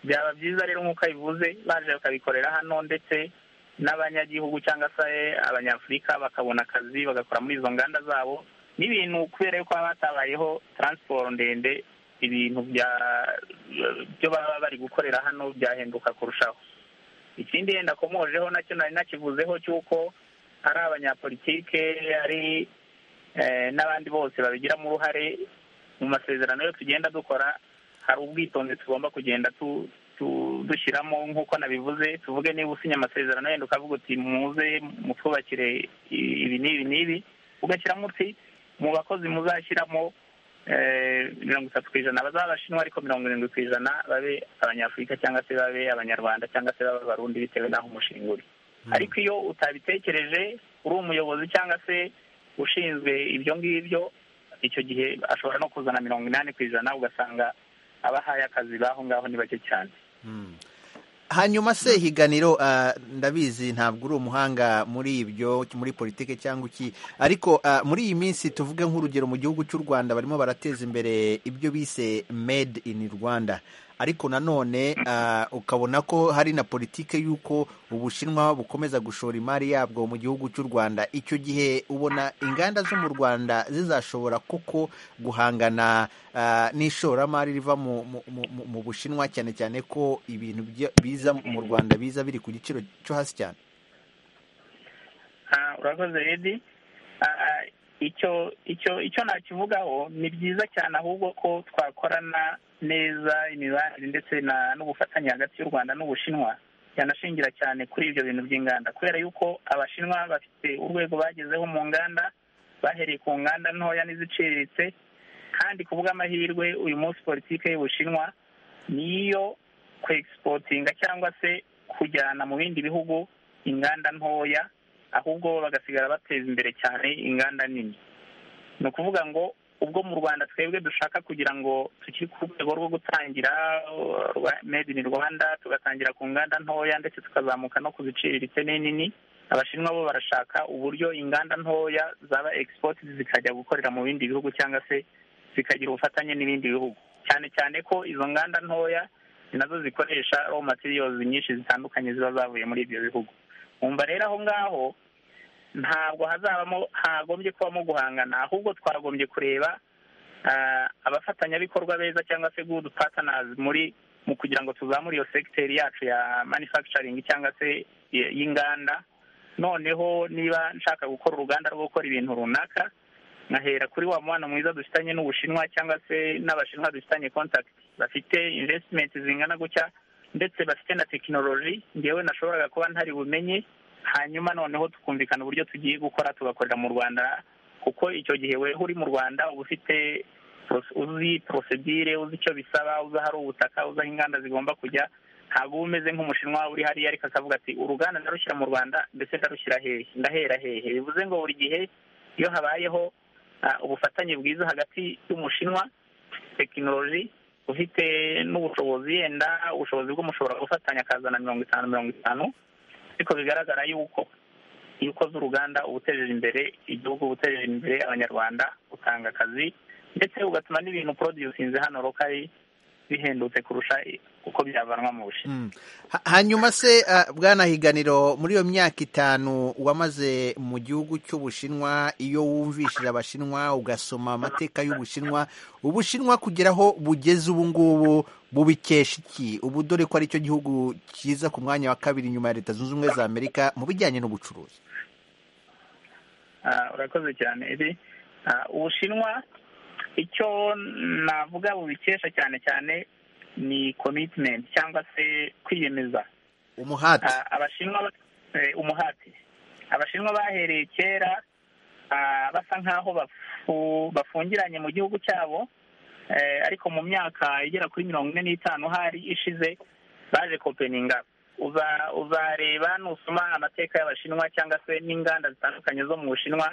byaba byiza rero nk'uko abivuze baje bakabikorera hano ndetse n'abanyagihugu cyangwa se abanyafurika bakabona akazi bagakora muri izo nganda zabo n'ibintu kubera yuko haba hatabayeho taransiporo ndende ibintu byo baba bari gukorera hano byahenduka kurushaho ikindi yenda akomojeho nacyo nari nakivuzeho cy'uko ari abanyapolitike ari n'abandi bose babigiramo uruhare mu masezerano yo tugenda dukora hari ubwitonzi tugomba kugenda dushyiramo nk'uko nabivuze tuvuge niba usinya amasezerano yenda ukavuga uti muze mutwubakire ibi n'ibi n'ibi ugashyiramo uti mu bakozi muzashyiramo mirongo itatu ku ijana bazaba abashinwa ariko mirongo irindwi ku ijana babe abanyafurika cyangwa se babe abanyarwanda cyangwa se babe abarundi bitewe n'aho umushinga uri ariko iyo utabitekereje uri umuyobozi cyangwa se ushinzwe ibyo ngibyo icyo gihe ashobora no kuzana mirongo inani ku ijana ugasanga abahaye akazi baho ngaho ni bake cyane hanyuma se higaniro ndabizi ntabwo uri umuhanga muri ibyo muri politiki cyangwa iki ariko muri iyi minsi tuvuge nk'urugero mu gihugu cy'u rwanda barimo barateza imbere ibyo bise made in rwanda ariko nanone ukabona ko hari na politiki y'uko ubushinwa bukomeza gushora imari yabwo mu gihugu cy'u rwanda icyo gihe ubona inganda zo mu rwanda zizashobora koko guhangana n'ishoramari riva mu bushinwa cyane cyane ko ibintu biza mu rwanda biza biri ku giciro cyo hasi cyane urakoze redi icyo icyo icyo nakivugaho ni byiza cyane ahubwo ko twakorana neza imibanire ndetse n'ubufatanye hagati y'u rwanda n'ubushinwa yanashingira cyane kuri ibyo bintu by'inganda kubera yuko abashinwa bafite urwego bagezeho mu nganda bahereye ku nganda ntoya n'iziciriritse kandi ku bw'amahirwe uyu munsi politiki y'ubushinwa niyo kwegisipotinga cyangwa se kujyana mu bindi bihugu inganda ntoya ahubwo bagasigara bateza imbere cyane inganda nini ni ukuvuga ngo ubwo mu rwanda twebwe dushaka kugira ngo tukiri ku rwego rwo gutangira made in rwanda tugatangira ku nganda ntoya ndetse tukazamuka no ku ziciriritse n'inini abashinwa bo barashaka uburyo inganda ntoya zaba egisipoti zikajya gukorera mu bindi bihugu cyangwa se zikagira ubufatanye n'ibindi bihugu cyane cyane ko izo nganda ntoya ni nazo zikoresha raw materials nyinshi zitandukanye ziba zavuye muri ibyo bihugu wumva rero aho ngaho ntabwo hazabamo hagombye kubamo guhangana ahubwo twagombye kureba abafatanyabikorwa beza cyangwa se good partners muri mu kugira ngo tuzamure iyo segiteri yacu ya manufacturing cyangwa se y'inganda noneho niba nshaka gukora uruganda rwo gukora ibintu runaka nkahera kuri wa mubano mwiza dufitanye n'ubushinwa cyangwa se n'abashinwa dufitanye contact bafite investment zingana gutya ndetse bafite na tekinoloji ngewe nashoboraga kuba ntari bumenye hanyuma noneho tukumvikana uburyo tugiye gukora tugakorera mu rwanda kuko icyo gihe weho uri mu rwanda uba ufite uzi porosedire uzi icyo bisaba uzi ahari ubutaka uzi aho inganda zigomba kujya ntabwo uba umeze nk'umushinwa uri hariya ariko akavuga ati uruganda ndarushyira mu rwanda ndetse ndarushyira hehe ndahera hehe bivuze ngo buri gihe iyo habayeho ubufatanye bwiza hagati y'umushinwa tekinoloji ufite n'ubushobozi yenda ubushobozi bw'umushobora gufatanya akazana mirongo itanu mirongo itanu ariko bigaragara yuko iyo ukoze uruganda uba utejeje imbere igihugu uba utejeje imbere abanyarwanda utanga akazi ndetse ugatuma n'ibintu porodusinze hano rokari bihendutse kurusha uko byavanwa mu bushinwa hanyuma se bwana higaniro muri iyo myaka itanu wamaze mu gihugu cy'ubushinwa iyo wumvishije abashinwa ugasoma amateka y'ubushinwa ubushinwa kugeraho bugeze ubu ngubu bubikesha iki ubu dore ko ari cyo gihugu cyiza ku mwanya wa kabiri nyuma ya leta zunze ubumwe za amerika mu bijyanye n'ubucuruzi urakoze cyane iri ubushinwa icyo navuga bubikesha cyane cyane ni komitimenti cyangwa se kwiyemeza umuhati abashinwa umuhati abashinwa bahereye kera basa nk'aho bafungiranye mu gihugu cyabo ariko mu myaka igera kuri mirongo ine n'itanu hari ishize baje kopeninga uzareba nusoma amateka y'abashinwa cyangwa se n'inganda zitandukanye zo mu bushinwa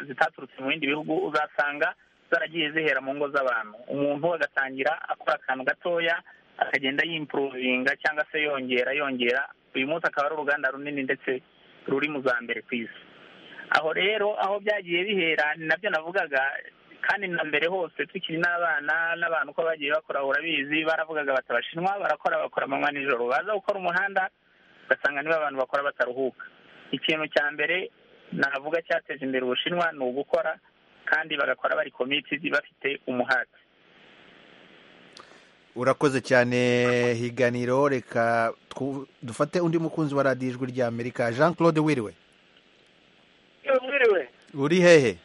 zitaturutse mu bindi bihugu uzasanga zaragiye zihera mu ngo z'abantu umuntu agatangira akora akantu gatoya akagenda yimpuruvinga cyangwa se yongera yongera uyu munsi akaba ari uruganda runini ndetse ruri mu za mbere ku isi aho rero aho byagiye bihera ni nabyo navugaga kandi na mbere hose tukiri n'abana n'abantu ko bagiye bakora urabizi baravugaga bati abashinwa barakora bakora amanywa nijoro baza gukora umuhanda ugasanga niba abantu bakora bataruhuka ikintu cya mbere navuga cyateje imbere ubushinwa ni ugukora kandi bagakora bari komitidi bafite umuhate urakoze cyane higaniro reka dufate undi mukunzi wa radiyo ijwi rya amerika jean claude wiriwe wiriwe uri hehe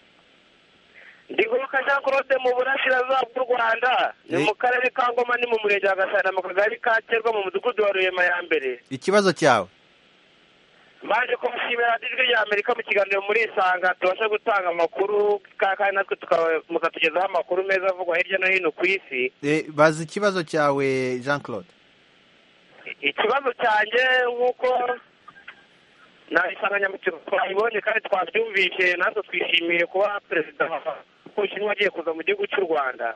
ndiguruka jean claude mu burasirazuba bw'u rwanda ni mu karere ka ngoma ni mu murenge wa gasana mu kagari ka terwa mu mudugudu wa rurema ya mbere ikibazo cyawe baje kumushimira ijwi rya amerika mu kiganiro muri isanga tubashe gutanga amakuru kandi natwe mukatugezaho amakuru meza avugwa hirya no hino ku isi bazi ikibazo cyawe jean claude ikibazo cyanjye nk'uko nta insanganyamatsiko twayibonye kandi twabyumvishe natwe twishimiye kuba perezida w'ubushinwa agiye kuza mu gihugu cy'u rwanda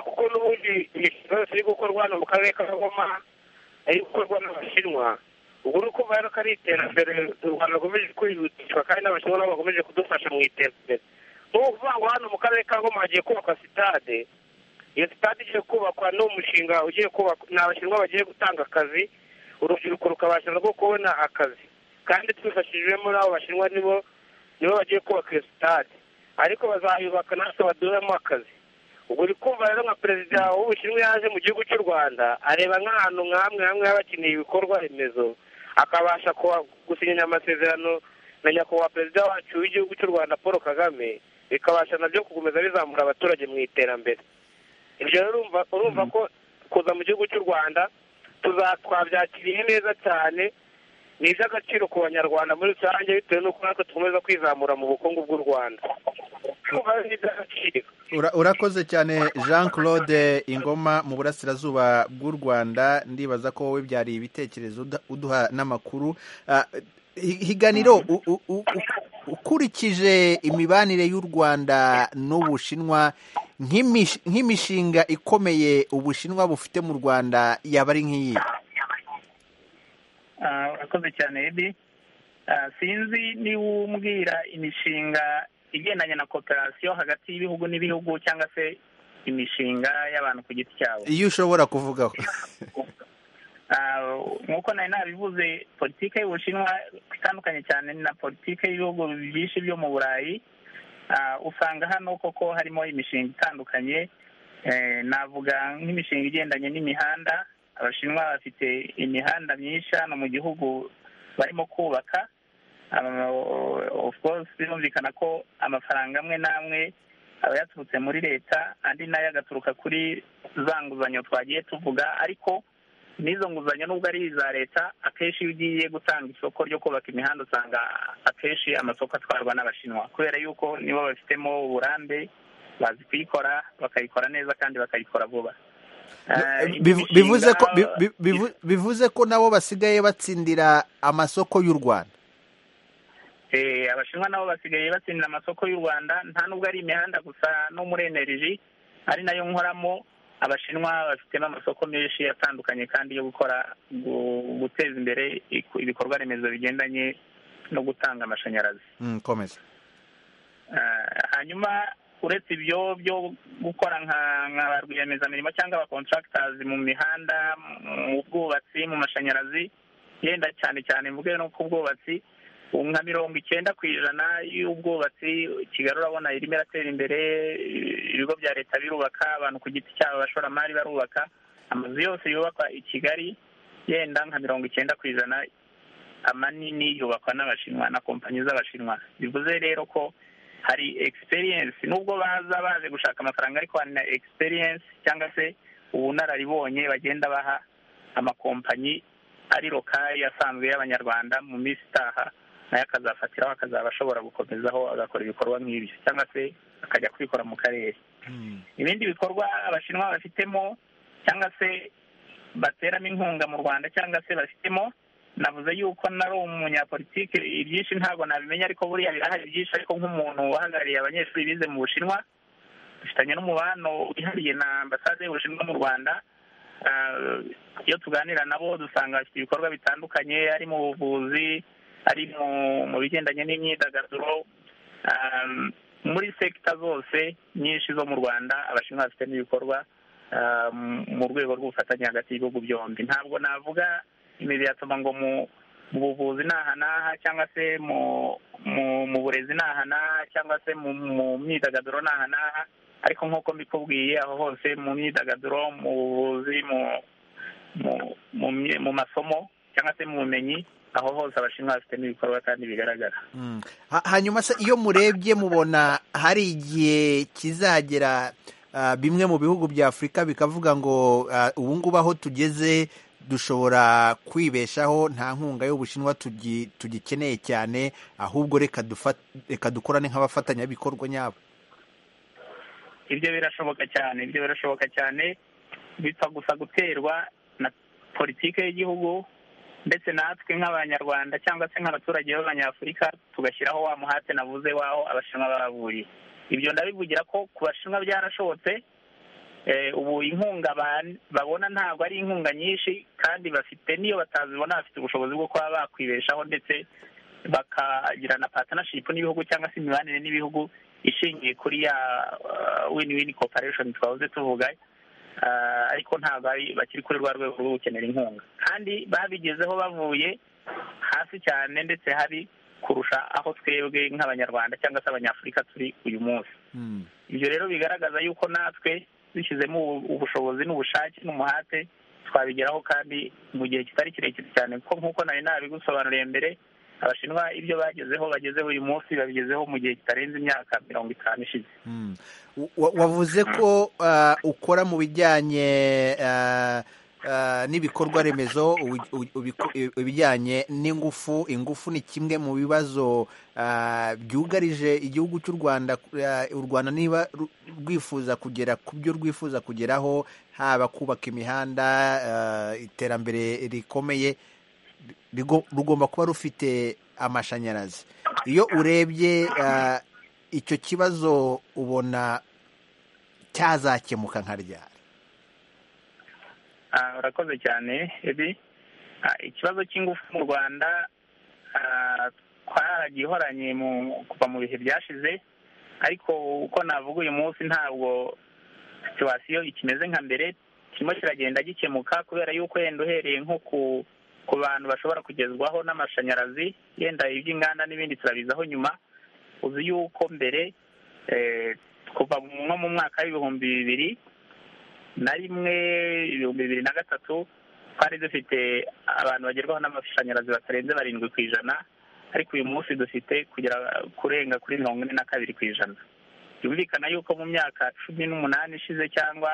kuko n'ubundi imishinga yose iri gukorwa hano mu karere ka ngoma ari gukorwa n'abashinwa ubwo ni ukumva rero ko ari iterambere u rwanda rukomeje kwihutishwa kandi n'abashinwa nabo bakomeje kudufasha mu iterambere ni ukuvuga ngo hano mu karere ka ngoma hagiye kubakwa sitade iyo sitade igiye kubakwa ni umushinga ugiye kubakwa ni abashinwa bagiye gutanga akazi urubyiruko rukabasha rwo kubona akazi kandi twifashishijemo n'abo bashinwa nibo nibo bagiye kubaka iyo sitade ariko bazayubaka natwe baduhemo akazi ubwo uri kumva rero nka perezida w'ubushinwa yaje mu gihugu cy'u rwanda areba nk'ahantu nk'amwe hamwe haba hakeneye ibikorwa remezo akabasha gusinya amasezerano na nyakubahwa perezida wacu w'igihugu cy'u rwanda paul kagame bikabasha nabyo gukomeza bizamura abaturage mu iterambere ibyo rero urumva ko kuza mu gihugu cy'u rwanda twabyakiriye neza cyane ni iby'agaciro ku banyarwanda muri rusange bitewe n'uko natwe dukomeza kwizamura mu bukungu bw'u rwanda urakoze cyane jean claude ingoma mu burasirazuba bw'u rwanda ndibaza ko wowe byariye ibitekerezo uduha n'amakuru higaniro ukurikije imibanire y'u rwanda n'ubushinwa nk'imishinga ikomeye ubushinwa bufite mu rwanda yaba ari nk'iyi urakoze cyane edi sinzi niba umbwira imishinga igendanye na kooperasiyo hagati y'ibihugu n'ibihugu cyangwa se imishinga y'abantu ku giti cyabo iyo ushobora kuvugaho nk'uko nari nabivuze politiki y'ubushinwa itandukanye cyane na politiki y'ibihugu byinshi byo mu burayi usanga hano koko harimo imishinga itandukanye navuga nk'imishinga igendanye n'imihanda abashinwa bafite imihanda myinshi hano mu gihugu barimo kubaka of course birumvikana ko amafaranga amwe n'amwe aba yaturutse muri leta andi nayo agaturuka kuri za nguzanyo twagiye tuvuga ariko n'izo nguzanyo nubwo ari iza leta akenshi iyo ugiye gutanga isoko ryo kubaka imihanda usanga akenshi amasoko atwarwa n'abashinwa kubera yuko nibo babifitemo uburambe bazi kuyikora bakayikora neza kandi bakayikora vuba bivuze ko nabo basigaye batsindira amasoko y'u rwanda abashinwa nabo basigaye batsindira amasoko y'u rwanda nta nubwo ari imihanda gusa no muri energy ari nayo nkoramo abashinwa bafitemo amasoko menshi atandukanye kandi yo gukora guteza imbere ibikorwa remezo bigendanye no gutanga amashanyarazi hanyuma uretse ibyo byo gukora nka ba rwiyemezamirimo cyangwa aba contractors mu mihanda mu bwubatsi mu mashanyarazi yenda cyane cyane mvuge no ku bwubatsi nka mirongo icyenda ku ijana y'ubwubatsi kigali urabona irimo iratera imbere ibigo bya leta birubaka abantu ku giti cyabo abashoramari barubaka amazu yose yubakwa i kigali yenda nka mirongo icyenda ku ijana amanini yubakwa n'abashinwa na kompanyi z'abashinwa bivuze rero ko hari experience nubwo baza baje gushaka amafaranga ariko hari na experience cyangwa se ubunararibonye bagenda baha amakompanyi ari lokali asanzwe y'abanyarwanda mu minsi itaha nayo akazafatiraho akazaba ashobora gukomezaho agakora ibikorwa nk'ibyo cyangwa se akajya kubikora mu karere ibindi bikorwa abashinwa bafitemo cyangwa se bateramo inkunga mu rwanda cyangwa se bafitemo navuze yuko nari umunyapolitiki ibyinshi ntabwo nabimenya ariko buriya birahari byinshi ariko nk'umuntu uhagarariye abanyeshuri bize mu bushinwa dufitanye n'umubano wihariye na ambasade y'ubushinwa mu rwanda iyo tuganira nabo dusanga bafite ibikorwa bitandukanye ari mu buvuzi ari mu bigendanye n'imyidagaduro muri sekita zose nyinshi zo mu rwanda abashinwa bafitemo ibikorwa mu rwego rw'ubufatanye hagati y'ibihugu byombi ntabwo navuga imibiri yatuma ngo mu buvuzi ni aha n'aha cyangwa se mu burezi ni aha n'aha cyangwa se mu myidagaduro ni aha n'aha ariko nk'uko mbikubwiye aho hose mu myidagaduro mu buvuzi mu masomo cyangwa se mu bumenyi aho hose abashinwa bafitemo ibikorwa kandi bigaragara hanyuma se iyo murebye mubona hari igihe kizagera bimwe mu bihugu bya afurika bikavuga ngo ubu ngubu aho tugeze dushobora kwibeshaho nta nkunga y'ubushinwa tugikeneye cyane ahubwo reka dukorane nk'abafatanyabikorwa nyabo ibyo birashoboka cyane ibyo birashoboka cyane bipfa gusa guterwa na politiki y'igihugu ndetse natwe nk'abanyarwanda cyangwa se nk'abaturage b'abanyafurika tugashyiraho wa muhate navuze w'aho abashinwa baburiye ibyo ndabivugira ko ku bashinwa byarashobotse ubu inkunga babona ntabwo ari inkunga nyinshi kandi bafite n'iyo batazibona bafite ubushobozi bwo kuba bakwibeshaho ndetse bakagira na patanashipu n'ibihugu cyangwa se imibanire n'ibihugu ishingiye kuri ya wini wini koparesheni twahoze tuvuga ariko ntabwo bakiri kuri rwa rwego rwo gukenera inkunga kandi babigezeho bavuye hasi cyane ndetse hari kurusha aho twebwe nk'abanyarwanda cyangwa se abanyafurika turi uyu munsi ibyo rero bigaragaza yuko natwe dushyizemo ubushobozi n'ubushake n'umuhate twabigeraho kandi mu gihe kitari kirekire cyane kuko nk'uko nari nabigusobanuriye mbere abashinwa ibyo bagezeho bagezeho uyu munsi babigezeho mu gihe kitarenze imyaka mirongo itanu ishize wavuze ko ukora mu bijyanye n'ibikorwa remezo ibijyanye n'ingufu ingufu ni kimwe mu bibazo byugarije igihugu cy'u rwanda u rwanda niba rwifuza kugera ku byo rwifuza kugeraho haba kubaka imihanda iterambere rikomeye rugomba kuba rufite amashanyarazi iyo urebye icyo kibazo ubona cyazakemuka nka ryari urakoze cyane ebi ikibazo cy'ingufu mu rwanda twaragihoranye kuva mu bihe byashize ariko uko navuga uyu munsi ntabwo situwasiyo ikimeze nka mbere kirimo kiragenda gikemuka kubera yuko yenda uhereye nko ku ku bantu bashobora kugezwaho n'amashanyarazi yenda iby'inganda n'ibindi turabizaho nyuma uzi yuko mbere kuva nko mu mwaka w'ibihumbi bibiri na rimwe ibihumbi bibiri na gatatu twari dufite abantu bagerwaho n'amashanyarazi batarenze barindwi ku ijana ariko uyu munsi dufite kugera kurenga kuri mirongo ine na kabiri ku ijana byumvikana yuko mu myaka cumi n'umunani ishize cyangwa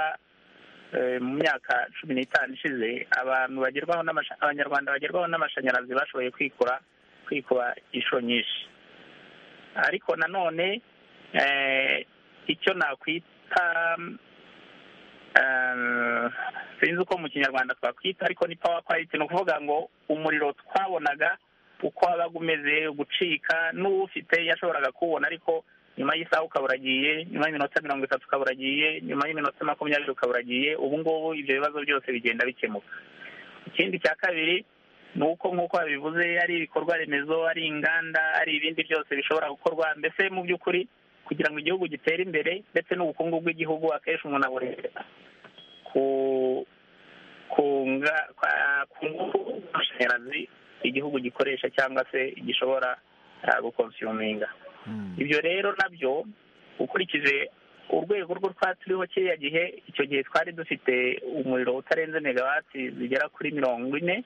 mu myaka cumi n'itanu ishize abantu bagerwaho abanyarwanda bagerwaho n'amashanyarazi bashoboye kwikura kwikuba inshuro nyinshi ariko nanone icyo nakwita sinzi uko mu kinyarwanda twakwita ariko ni pawa kwayiti ni ukuvuga ngo umuriro twabonaga uko wabaga umeze gucika n'uwufite yashoboraga kuwubona ariko nyuma y'isaha ukaba uragiye nyuma y'iminota mirongo itatu ukaba uragiye nyuma y'iminota makumyabiri ukaba uragiye ubu ngubu ibyo bibazo byose bigenda bikemuka ikindi cya kabiri ni uko nk'uko babivuze ari ibikorwa remezo ari inganda ari ibindi byose bishobora gukorwa mbese mu by'ukuri kugira ngo igihugu gitere imbere ndetse n'ubukungu bw'igihugu akenshi umuntu abureba ku kunga ku ngufu z'amashanyarazi igihugu gikoresha cyangwa se gishobora gukonsuminga ibyo rero nabyo ukurikije urwego rwo turiho kiriya gihe icyo gihe twari dufite umuriro utarenze megawati zigera kuri mirongo ine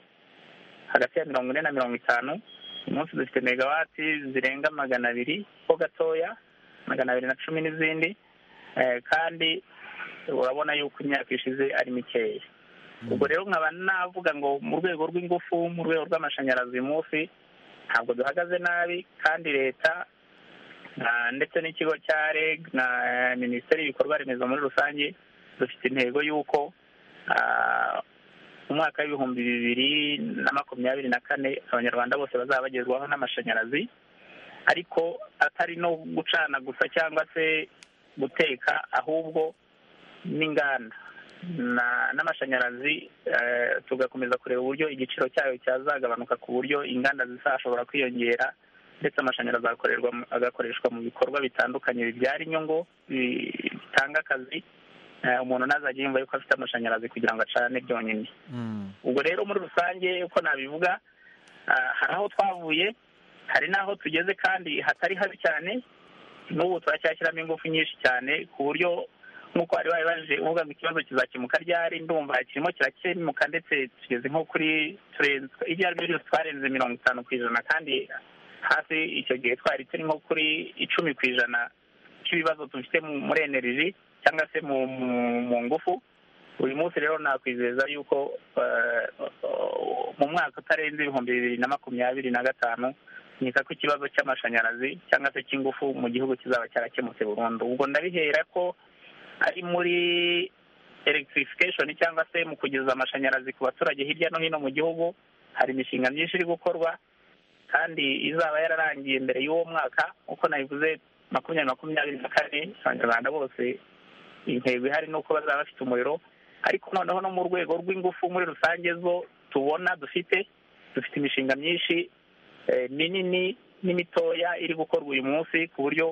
hagati ya mirongo ine na mirongo itanu uyu munsi dufite megawati zirenga magana abiri ho gatoya magana abiri na cumi n'izindi kandi urabona yuko imyaka ishize ari mikeya ubwo rero nkaba navuga ngo mu rwego rw'ingufu mu rwego rw'amashanyarazi munsi ntabwo duhagaze nabi kandi leta ndetse n'ikigo cya reg na minisiteri y'ibikorwa remezo muri rusange dufite intego y'uko mu mwaka w'ibihumbi bibiri na makumyabiri na kane abanyarwanda bose bazaba bagezwaho n'amashanyarazi ariko atari no gucana gusa cyangwa se guteka ahubwo n'inganda n'amashanyarazi tugakomeza kureba uburyo igiciro cyayo cyazagabanuka ku buryo inganda zizashobora kwiyongera ndetse amashanyarazi agakoreshwa mu bikorwa bitandukanye bibyara inyungu bitanga akazi umuntu ntazajya yumva yuko afite amashanyarazi kugira ngo acane byonyine ubwo rero muri rusange uko nabivuga hari aho twavuye hari n'aho tugeze kandi hatari habi cyane n'ubu turacyashyiramo ingufu nyinshi cyane ku buryo nk'uko bari baje uvuga ngo ikibazo kizakemuka ryari ndumva kirimo kirakemuka ndetse tugeze nko kuri turenze ibyo ari byo byose twarenze mirongo itanu ku ijana kandi hafi icyo gihe twari turi nko kuri icumi ku ijana cy'ibibazo dufite muri energy cyangwa se mu ngufu uyu munsi rero nakwizeza yuko mu mwaka utarenze ibihumbi bibiri na makumyabiri na gatanu nkeka ko ikibazo cy'amashanyarazi cyangwa se cy'ingufu mu gihugu kizaba cyarakemutse burundu ubwo ndabihera ko ari muri electrification cyangwa se mu kugeza amashanyarazi ku baturage hirya no hino mu gihugu hari imishinga myinshi iri gukorwa kandi izaba yararangiye mbere y'uwo mwaka nk'uko nabivuze makumyabiri makumyabiri na kane abanyarwanda bose intego ihari ni uko bazaba bafite umuriro ariko noneho no mu rwego rw'ingufu muri rusange zo tubona dufite dufite imishinga myinshi minini n'imitoya iri gukorwa uyu munsi ku buryo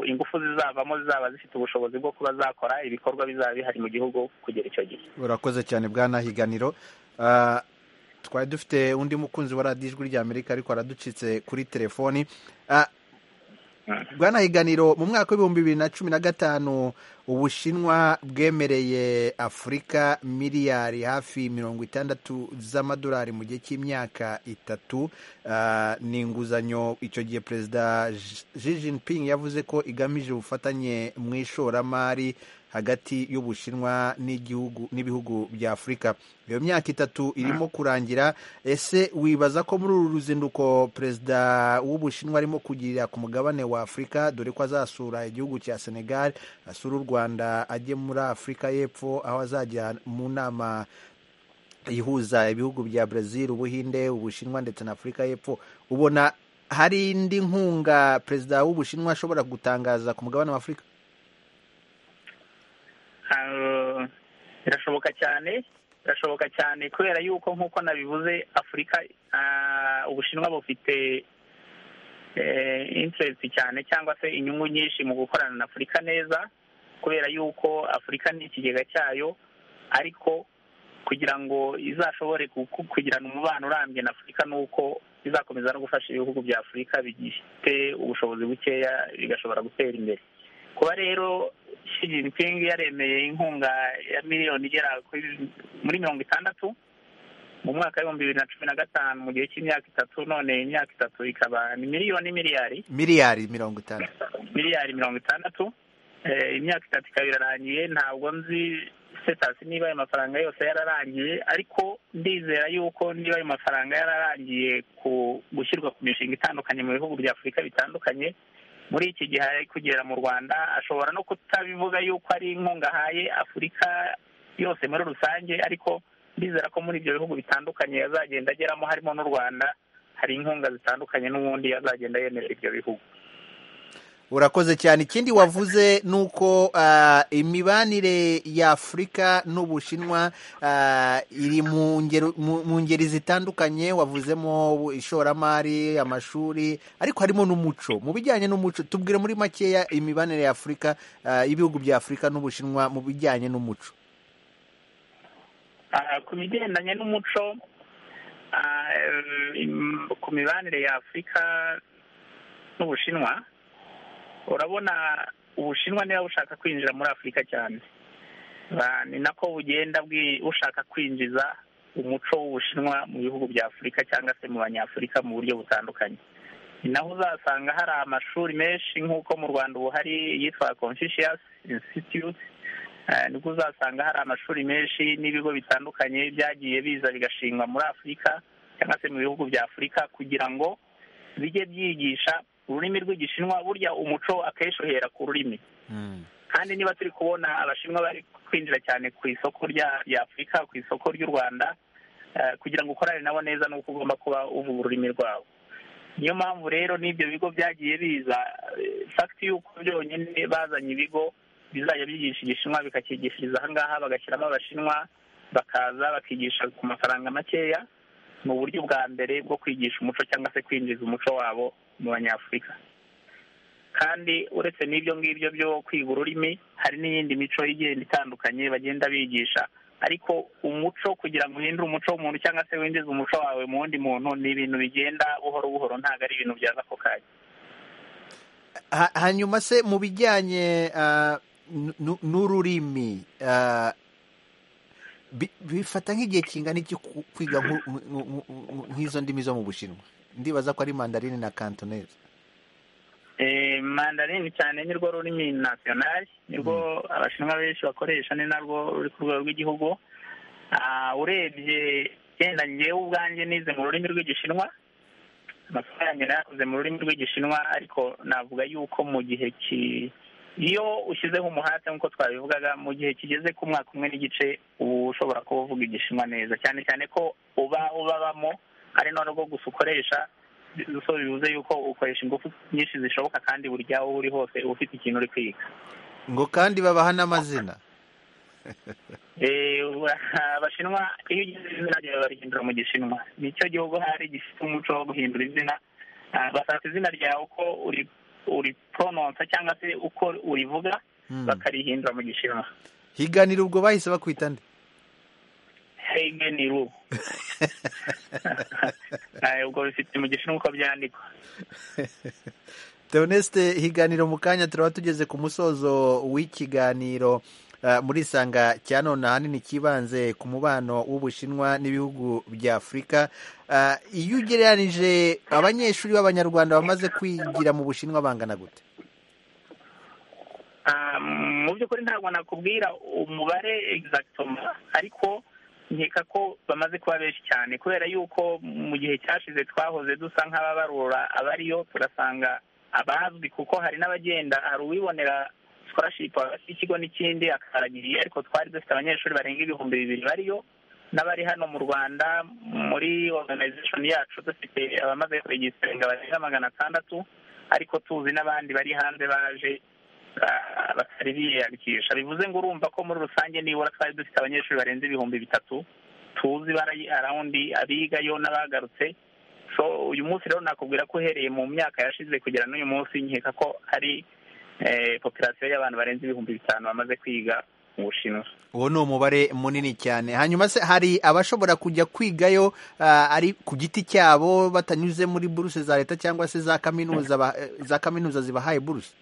ingufu zizavamo zizaba zifite ubushobozi bwo kuba zakora ibikorwa bizaba bihari mu gihugu kugera icyo gihe urakoze cyane bwanahiganiro twari dufite undi mukunzi wa radiyo ijwi ry'amerika ariko araducitse kuri telefoni bwanahiganiro mu mwaka w'ibihumbi bibiri na cumi na gatanu ubushinwa bwemereye afurika miliyari hafi mirongo itandatu z'amadolari mu gihe cy'imyaka itatu ni inguzanyo icyo gihe perezida Xi Jinping yavuze ko igamije ubufatanye mu ishoramari hagati y'ubushinwa n'igihugu n'ibihugu bya afurika iyo myaka itatu irimo kurangira ese wibaza ko muri uru ruzinduko perezida w'ubushinwa arimo kugirira ku mugabane wa afurika dore ko azasura igihugu cya senegal asura u rwanda rwanda ajye muri afurika y'epfo aho azajya mu nama ihuza ibihugu bya brazil ubuhinde ubushinwa ndetse na afurika y'epfo ubona hari indi nkunga perezida w'ubushinwa ashobora gutangaza ku mugabane wa afurika birashoboka cyane birashoboka cyane kubera yuko nk'uko nabivuze afurika ubushinwa bufite interesi cyane cyangwa se inyungu nyinshi mu gukorana na afurika neza kubera yuko afurika ni ikigega cyayo ariko kugira ngo izashobore kugirana umubano urambye na afurika ni uko izakomeza no gufasha ibihugu bya afurika bifite ubushobozi bukeya bigashobora gutera imbere kuba rero Xi Jinping yaremeye inkunga ya miliyoni igera muri mirongo itandatu mu mwaka w'ibihumbi bibiri na cumi na gatanu mu gihe cy'imyaka itatu none imyaka itatu ikaba ni miliyoni miliyari miliyari mirongo itanu miliyari mirongo itandatu imyaka itatu ikaba irarangiye ntabwo nzi sitasi niba ayo mafaranga yose yararangiye ariko ndizera yuko niba ayo mafaranga yararangiye ku gushyirwa ku mishinga itandukanye mu bihugu bya afurika bitandukanye muri iki gihe ari kugera mu rwanda ashobora no kutabivuga yuko ari inkunga ahaye afurika yose muri rusange ariko ndizera ko muri ibyo bihugu bitandukanye azagenda ageramo harimo n'u rwanda hari inkunga zitandukanye n'ubundi azagenda yemerera ibyo bihugu urakoze cyane ikindi wavuze ni uko imibanire y'afurika n'ubushinwa iri mu ngeri zitandukanye wavuzemo ishoramari amashuri ariko harimo n'umuco mu bijyanye n'umuco tubwire muri makeya imibanire y'afurika y'ibihugu bya afurika n'ubushinwa mu bijyanye n'umuco ku bigendanye n'umuco ku mibanire y'afurika n'ubushinwa urabona ubushinwa niba bushaka kwinjira muri afurika cyane ni nako bugenda bushaka kwinjiza umuco w'ubushinwa mu bihugu bya afurika cyangwa se mu banyafurika mu buryo butandukanye ni naho uzasanga hari amashuri menshi nk'uko mu rwanda ubu hari yitwa confucius institute nibwo uzasanga hari amashuri menshi n'ibigo bitandukanye byagiye biza bigashingwa muri afurika cyangwa se mu bihugu bya afurika kugira ngo bijye byigisha ururimi rw'igishinwa burya umuco akenshi uhera ku rurimi kandi niba turi kubona abashinwa bari kwinjira cyane ku isoko rya afurika ku isoko ry'u rwanda kugira ngo ukorane nabo neza ni uko ugomba kuba uvuga ururimi rwabo niyo mpamvu rero n'ibyo bigo byagiye biza fagiti y'uko byonyine bazanye ibigo bizajya byigisha igishinwa bikakigishiriza ahangaha bagashyiramo abashinwa bakaza bakigisha ku mafaranga makeya mu buryo bwa mbere bwo kwigisha umuco cyangwa se kwinjiza umuco wabo mu banyafurika kandi uretse n'ibyo ngibyo byo kwiga ururimi hari n'iyindi mico igenda itandukanye bagenda bigisha ariko umuco kugira ngo uhindure umuco w'umuntu cyangwa se winjize umuco wawe mu wundi muntu ni ibintu bigenda buhoro buhoro ntabwo ari ibintu byaza ako kanya hanyuma se mu bijyanye n'ururimi bifata nk'igihe kingana iki kwiga nk'izo ndimi zo mu bushinwa ndibaza ko ari mandarini na kantoneze mandarini cyane ni rwo rurimi nasiyonari ni rwo abashinwa benshi bakoresha ni narwo ruri ku rwego rw'igihugu urebye yenda ngewe ubwanjye nize mu rurimi rw'igishinwa amasomo yanjye nayakoze mu rurimi rw'igishinwa ariko navuga yuko mu gihe ki iyo ushyizeho umuhate nk'uko twabivugaga mu gihe kigeze ku mwaka umwe n'igice uba ushobora kuba uvuga igishinwa neza cyane cyane ko uba ubabamo ari noneho bwo gusa ukoresha gusa bivuze yuko ukoresha ingufu nyinshi zishoboka kandi buri gihe aho uri hose uba ufite ikintu uri kwiga ngo kandi babaha n'amazina abashinwa iyo ugize izina ryawe barihindura mu gishinwa nicyo gihugu hari gifite umuco wo guhindura izina basata izina ryawe uko uri uri porononsa cyangwa se uko urivuga bakarihindura mu gishinwa higanira ubwo bahise bakwita nde higanira ubu ubwo bifite mu gishinwa uko byandikwa teonesite higaniro mu kanya turaba tugeze ku musozo w'ikiganiro muri isanga cya none ahanini cyibanze ku mubano w'ubushinwa n'ibihugu bya afurika iyo ugereranije abanyeshuri b'abanyarwanda bamaze kwigira mu bushinwa bangana gute mu by'ukuri ntabwo nakubwira umubare egisagitoma ariko nkeka ko bamaze kuba benshi cyane kubera yuko mu gihe cyashize twahoze dusa nk'ababarura abariyo turasanga abazwi kuko hari n'abagenda hari uwibonera sikorashipu hagati y'ikigo n'ikindi akaragiriye ariko twari dufite abanyeshuri barenga ibihumbi bibiri bariyo n'abari hano mu rwanda muri oruganizashoni yacu dufite abamaze kuregisiteringa barenga magana atandatu ariko tuzi n'abandi bari hanze baje batari biyandikisha bivuze ngo urumva ko muri rusange nibura twari dufite abanyeshuri barenze ibihumbi bitatu tuzi bari arawundi abigayo n'abagarutse so uyu munsi rero nakubwira ko uhereye mu myaka yashize kugera n'uyu munsi nkeka ko hari popirasiyo y'abantu barenze ibihumbi bitanu bamaze kwiga mu bushinwa uwo ni umubare munini cyane hanyuma se hari abashobora kujya kwigayo ari ku giti cyabo batanyuze muri buruse za leta cyangwa se za kaminuza za kaminuza zibahaye buruse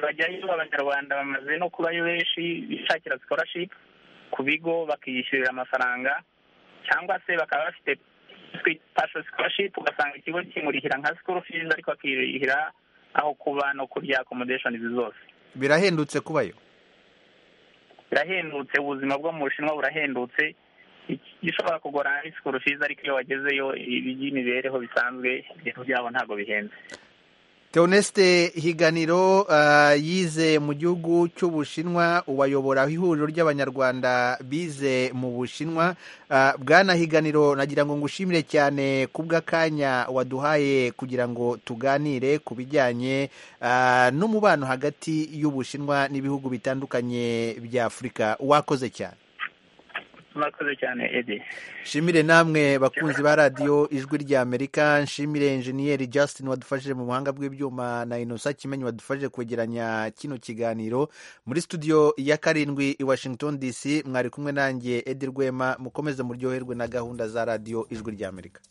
bajyayo abanyarwanda bamaze no kubayo benshi bishakira sikorashipu ku bigo bakiyishyurira amafaranga cyangwa se bakaba bafite pasho sikorashipu ugasanga ikigo kimurihira nka sikoro fizi ariko bakirihira aho kuba no kurya akomodeshoni zose birahendutse kubayo birahendutse ubuzima bwo mu bushinwa burahendutse gishobora kugora ari sikoro fizi ariko iyo wagezeyo iby'imibereho bisanzwe ibintu byabo ntabwo bihenze teonesite higaniro yize mu gihugu cy'ubushinwa ubayobora ihuriro ry'abanyarwanda bize mu bushinwa bwana higaniro nagira ngo ngushimire cyane ku bw'akanya waduhaye kugira ngo tuganire ku bijyanye n'umubano hagati y'ubushinwa n'ibihugu bitandukanye bya afurika wakoze cyane murakoze cyane edi nshimire namwe bakunzi ba radiyo ijwi ry'amerika nshimire injeniyeri Justin wadufashije mu buhanga bw'ibyuma na inosa kimenyi wadufashije kwegeranya kino kiganiro muri studio ya karindwi i washington dc mwari kumwe nanjye edi rwema mukomeze muryoherwe na gahunda za radiyo ijwi ry'amerika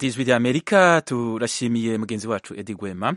ijwi rya amerika turashimiye mugenzi wacu edi gwema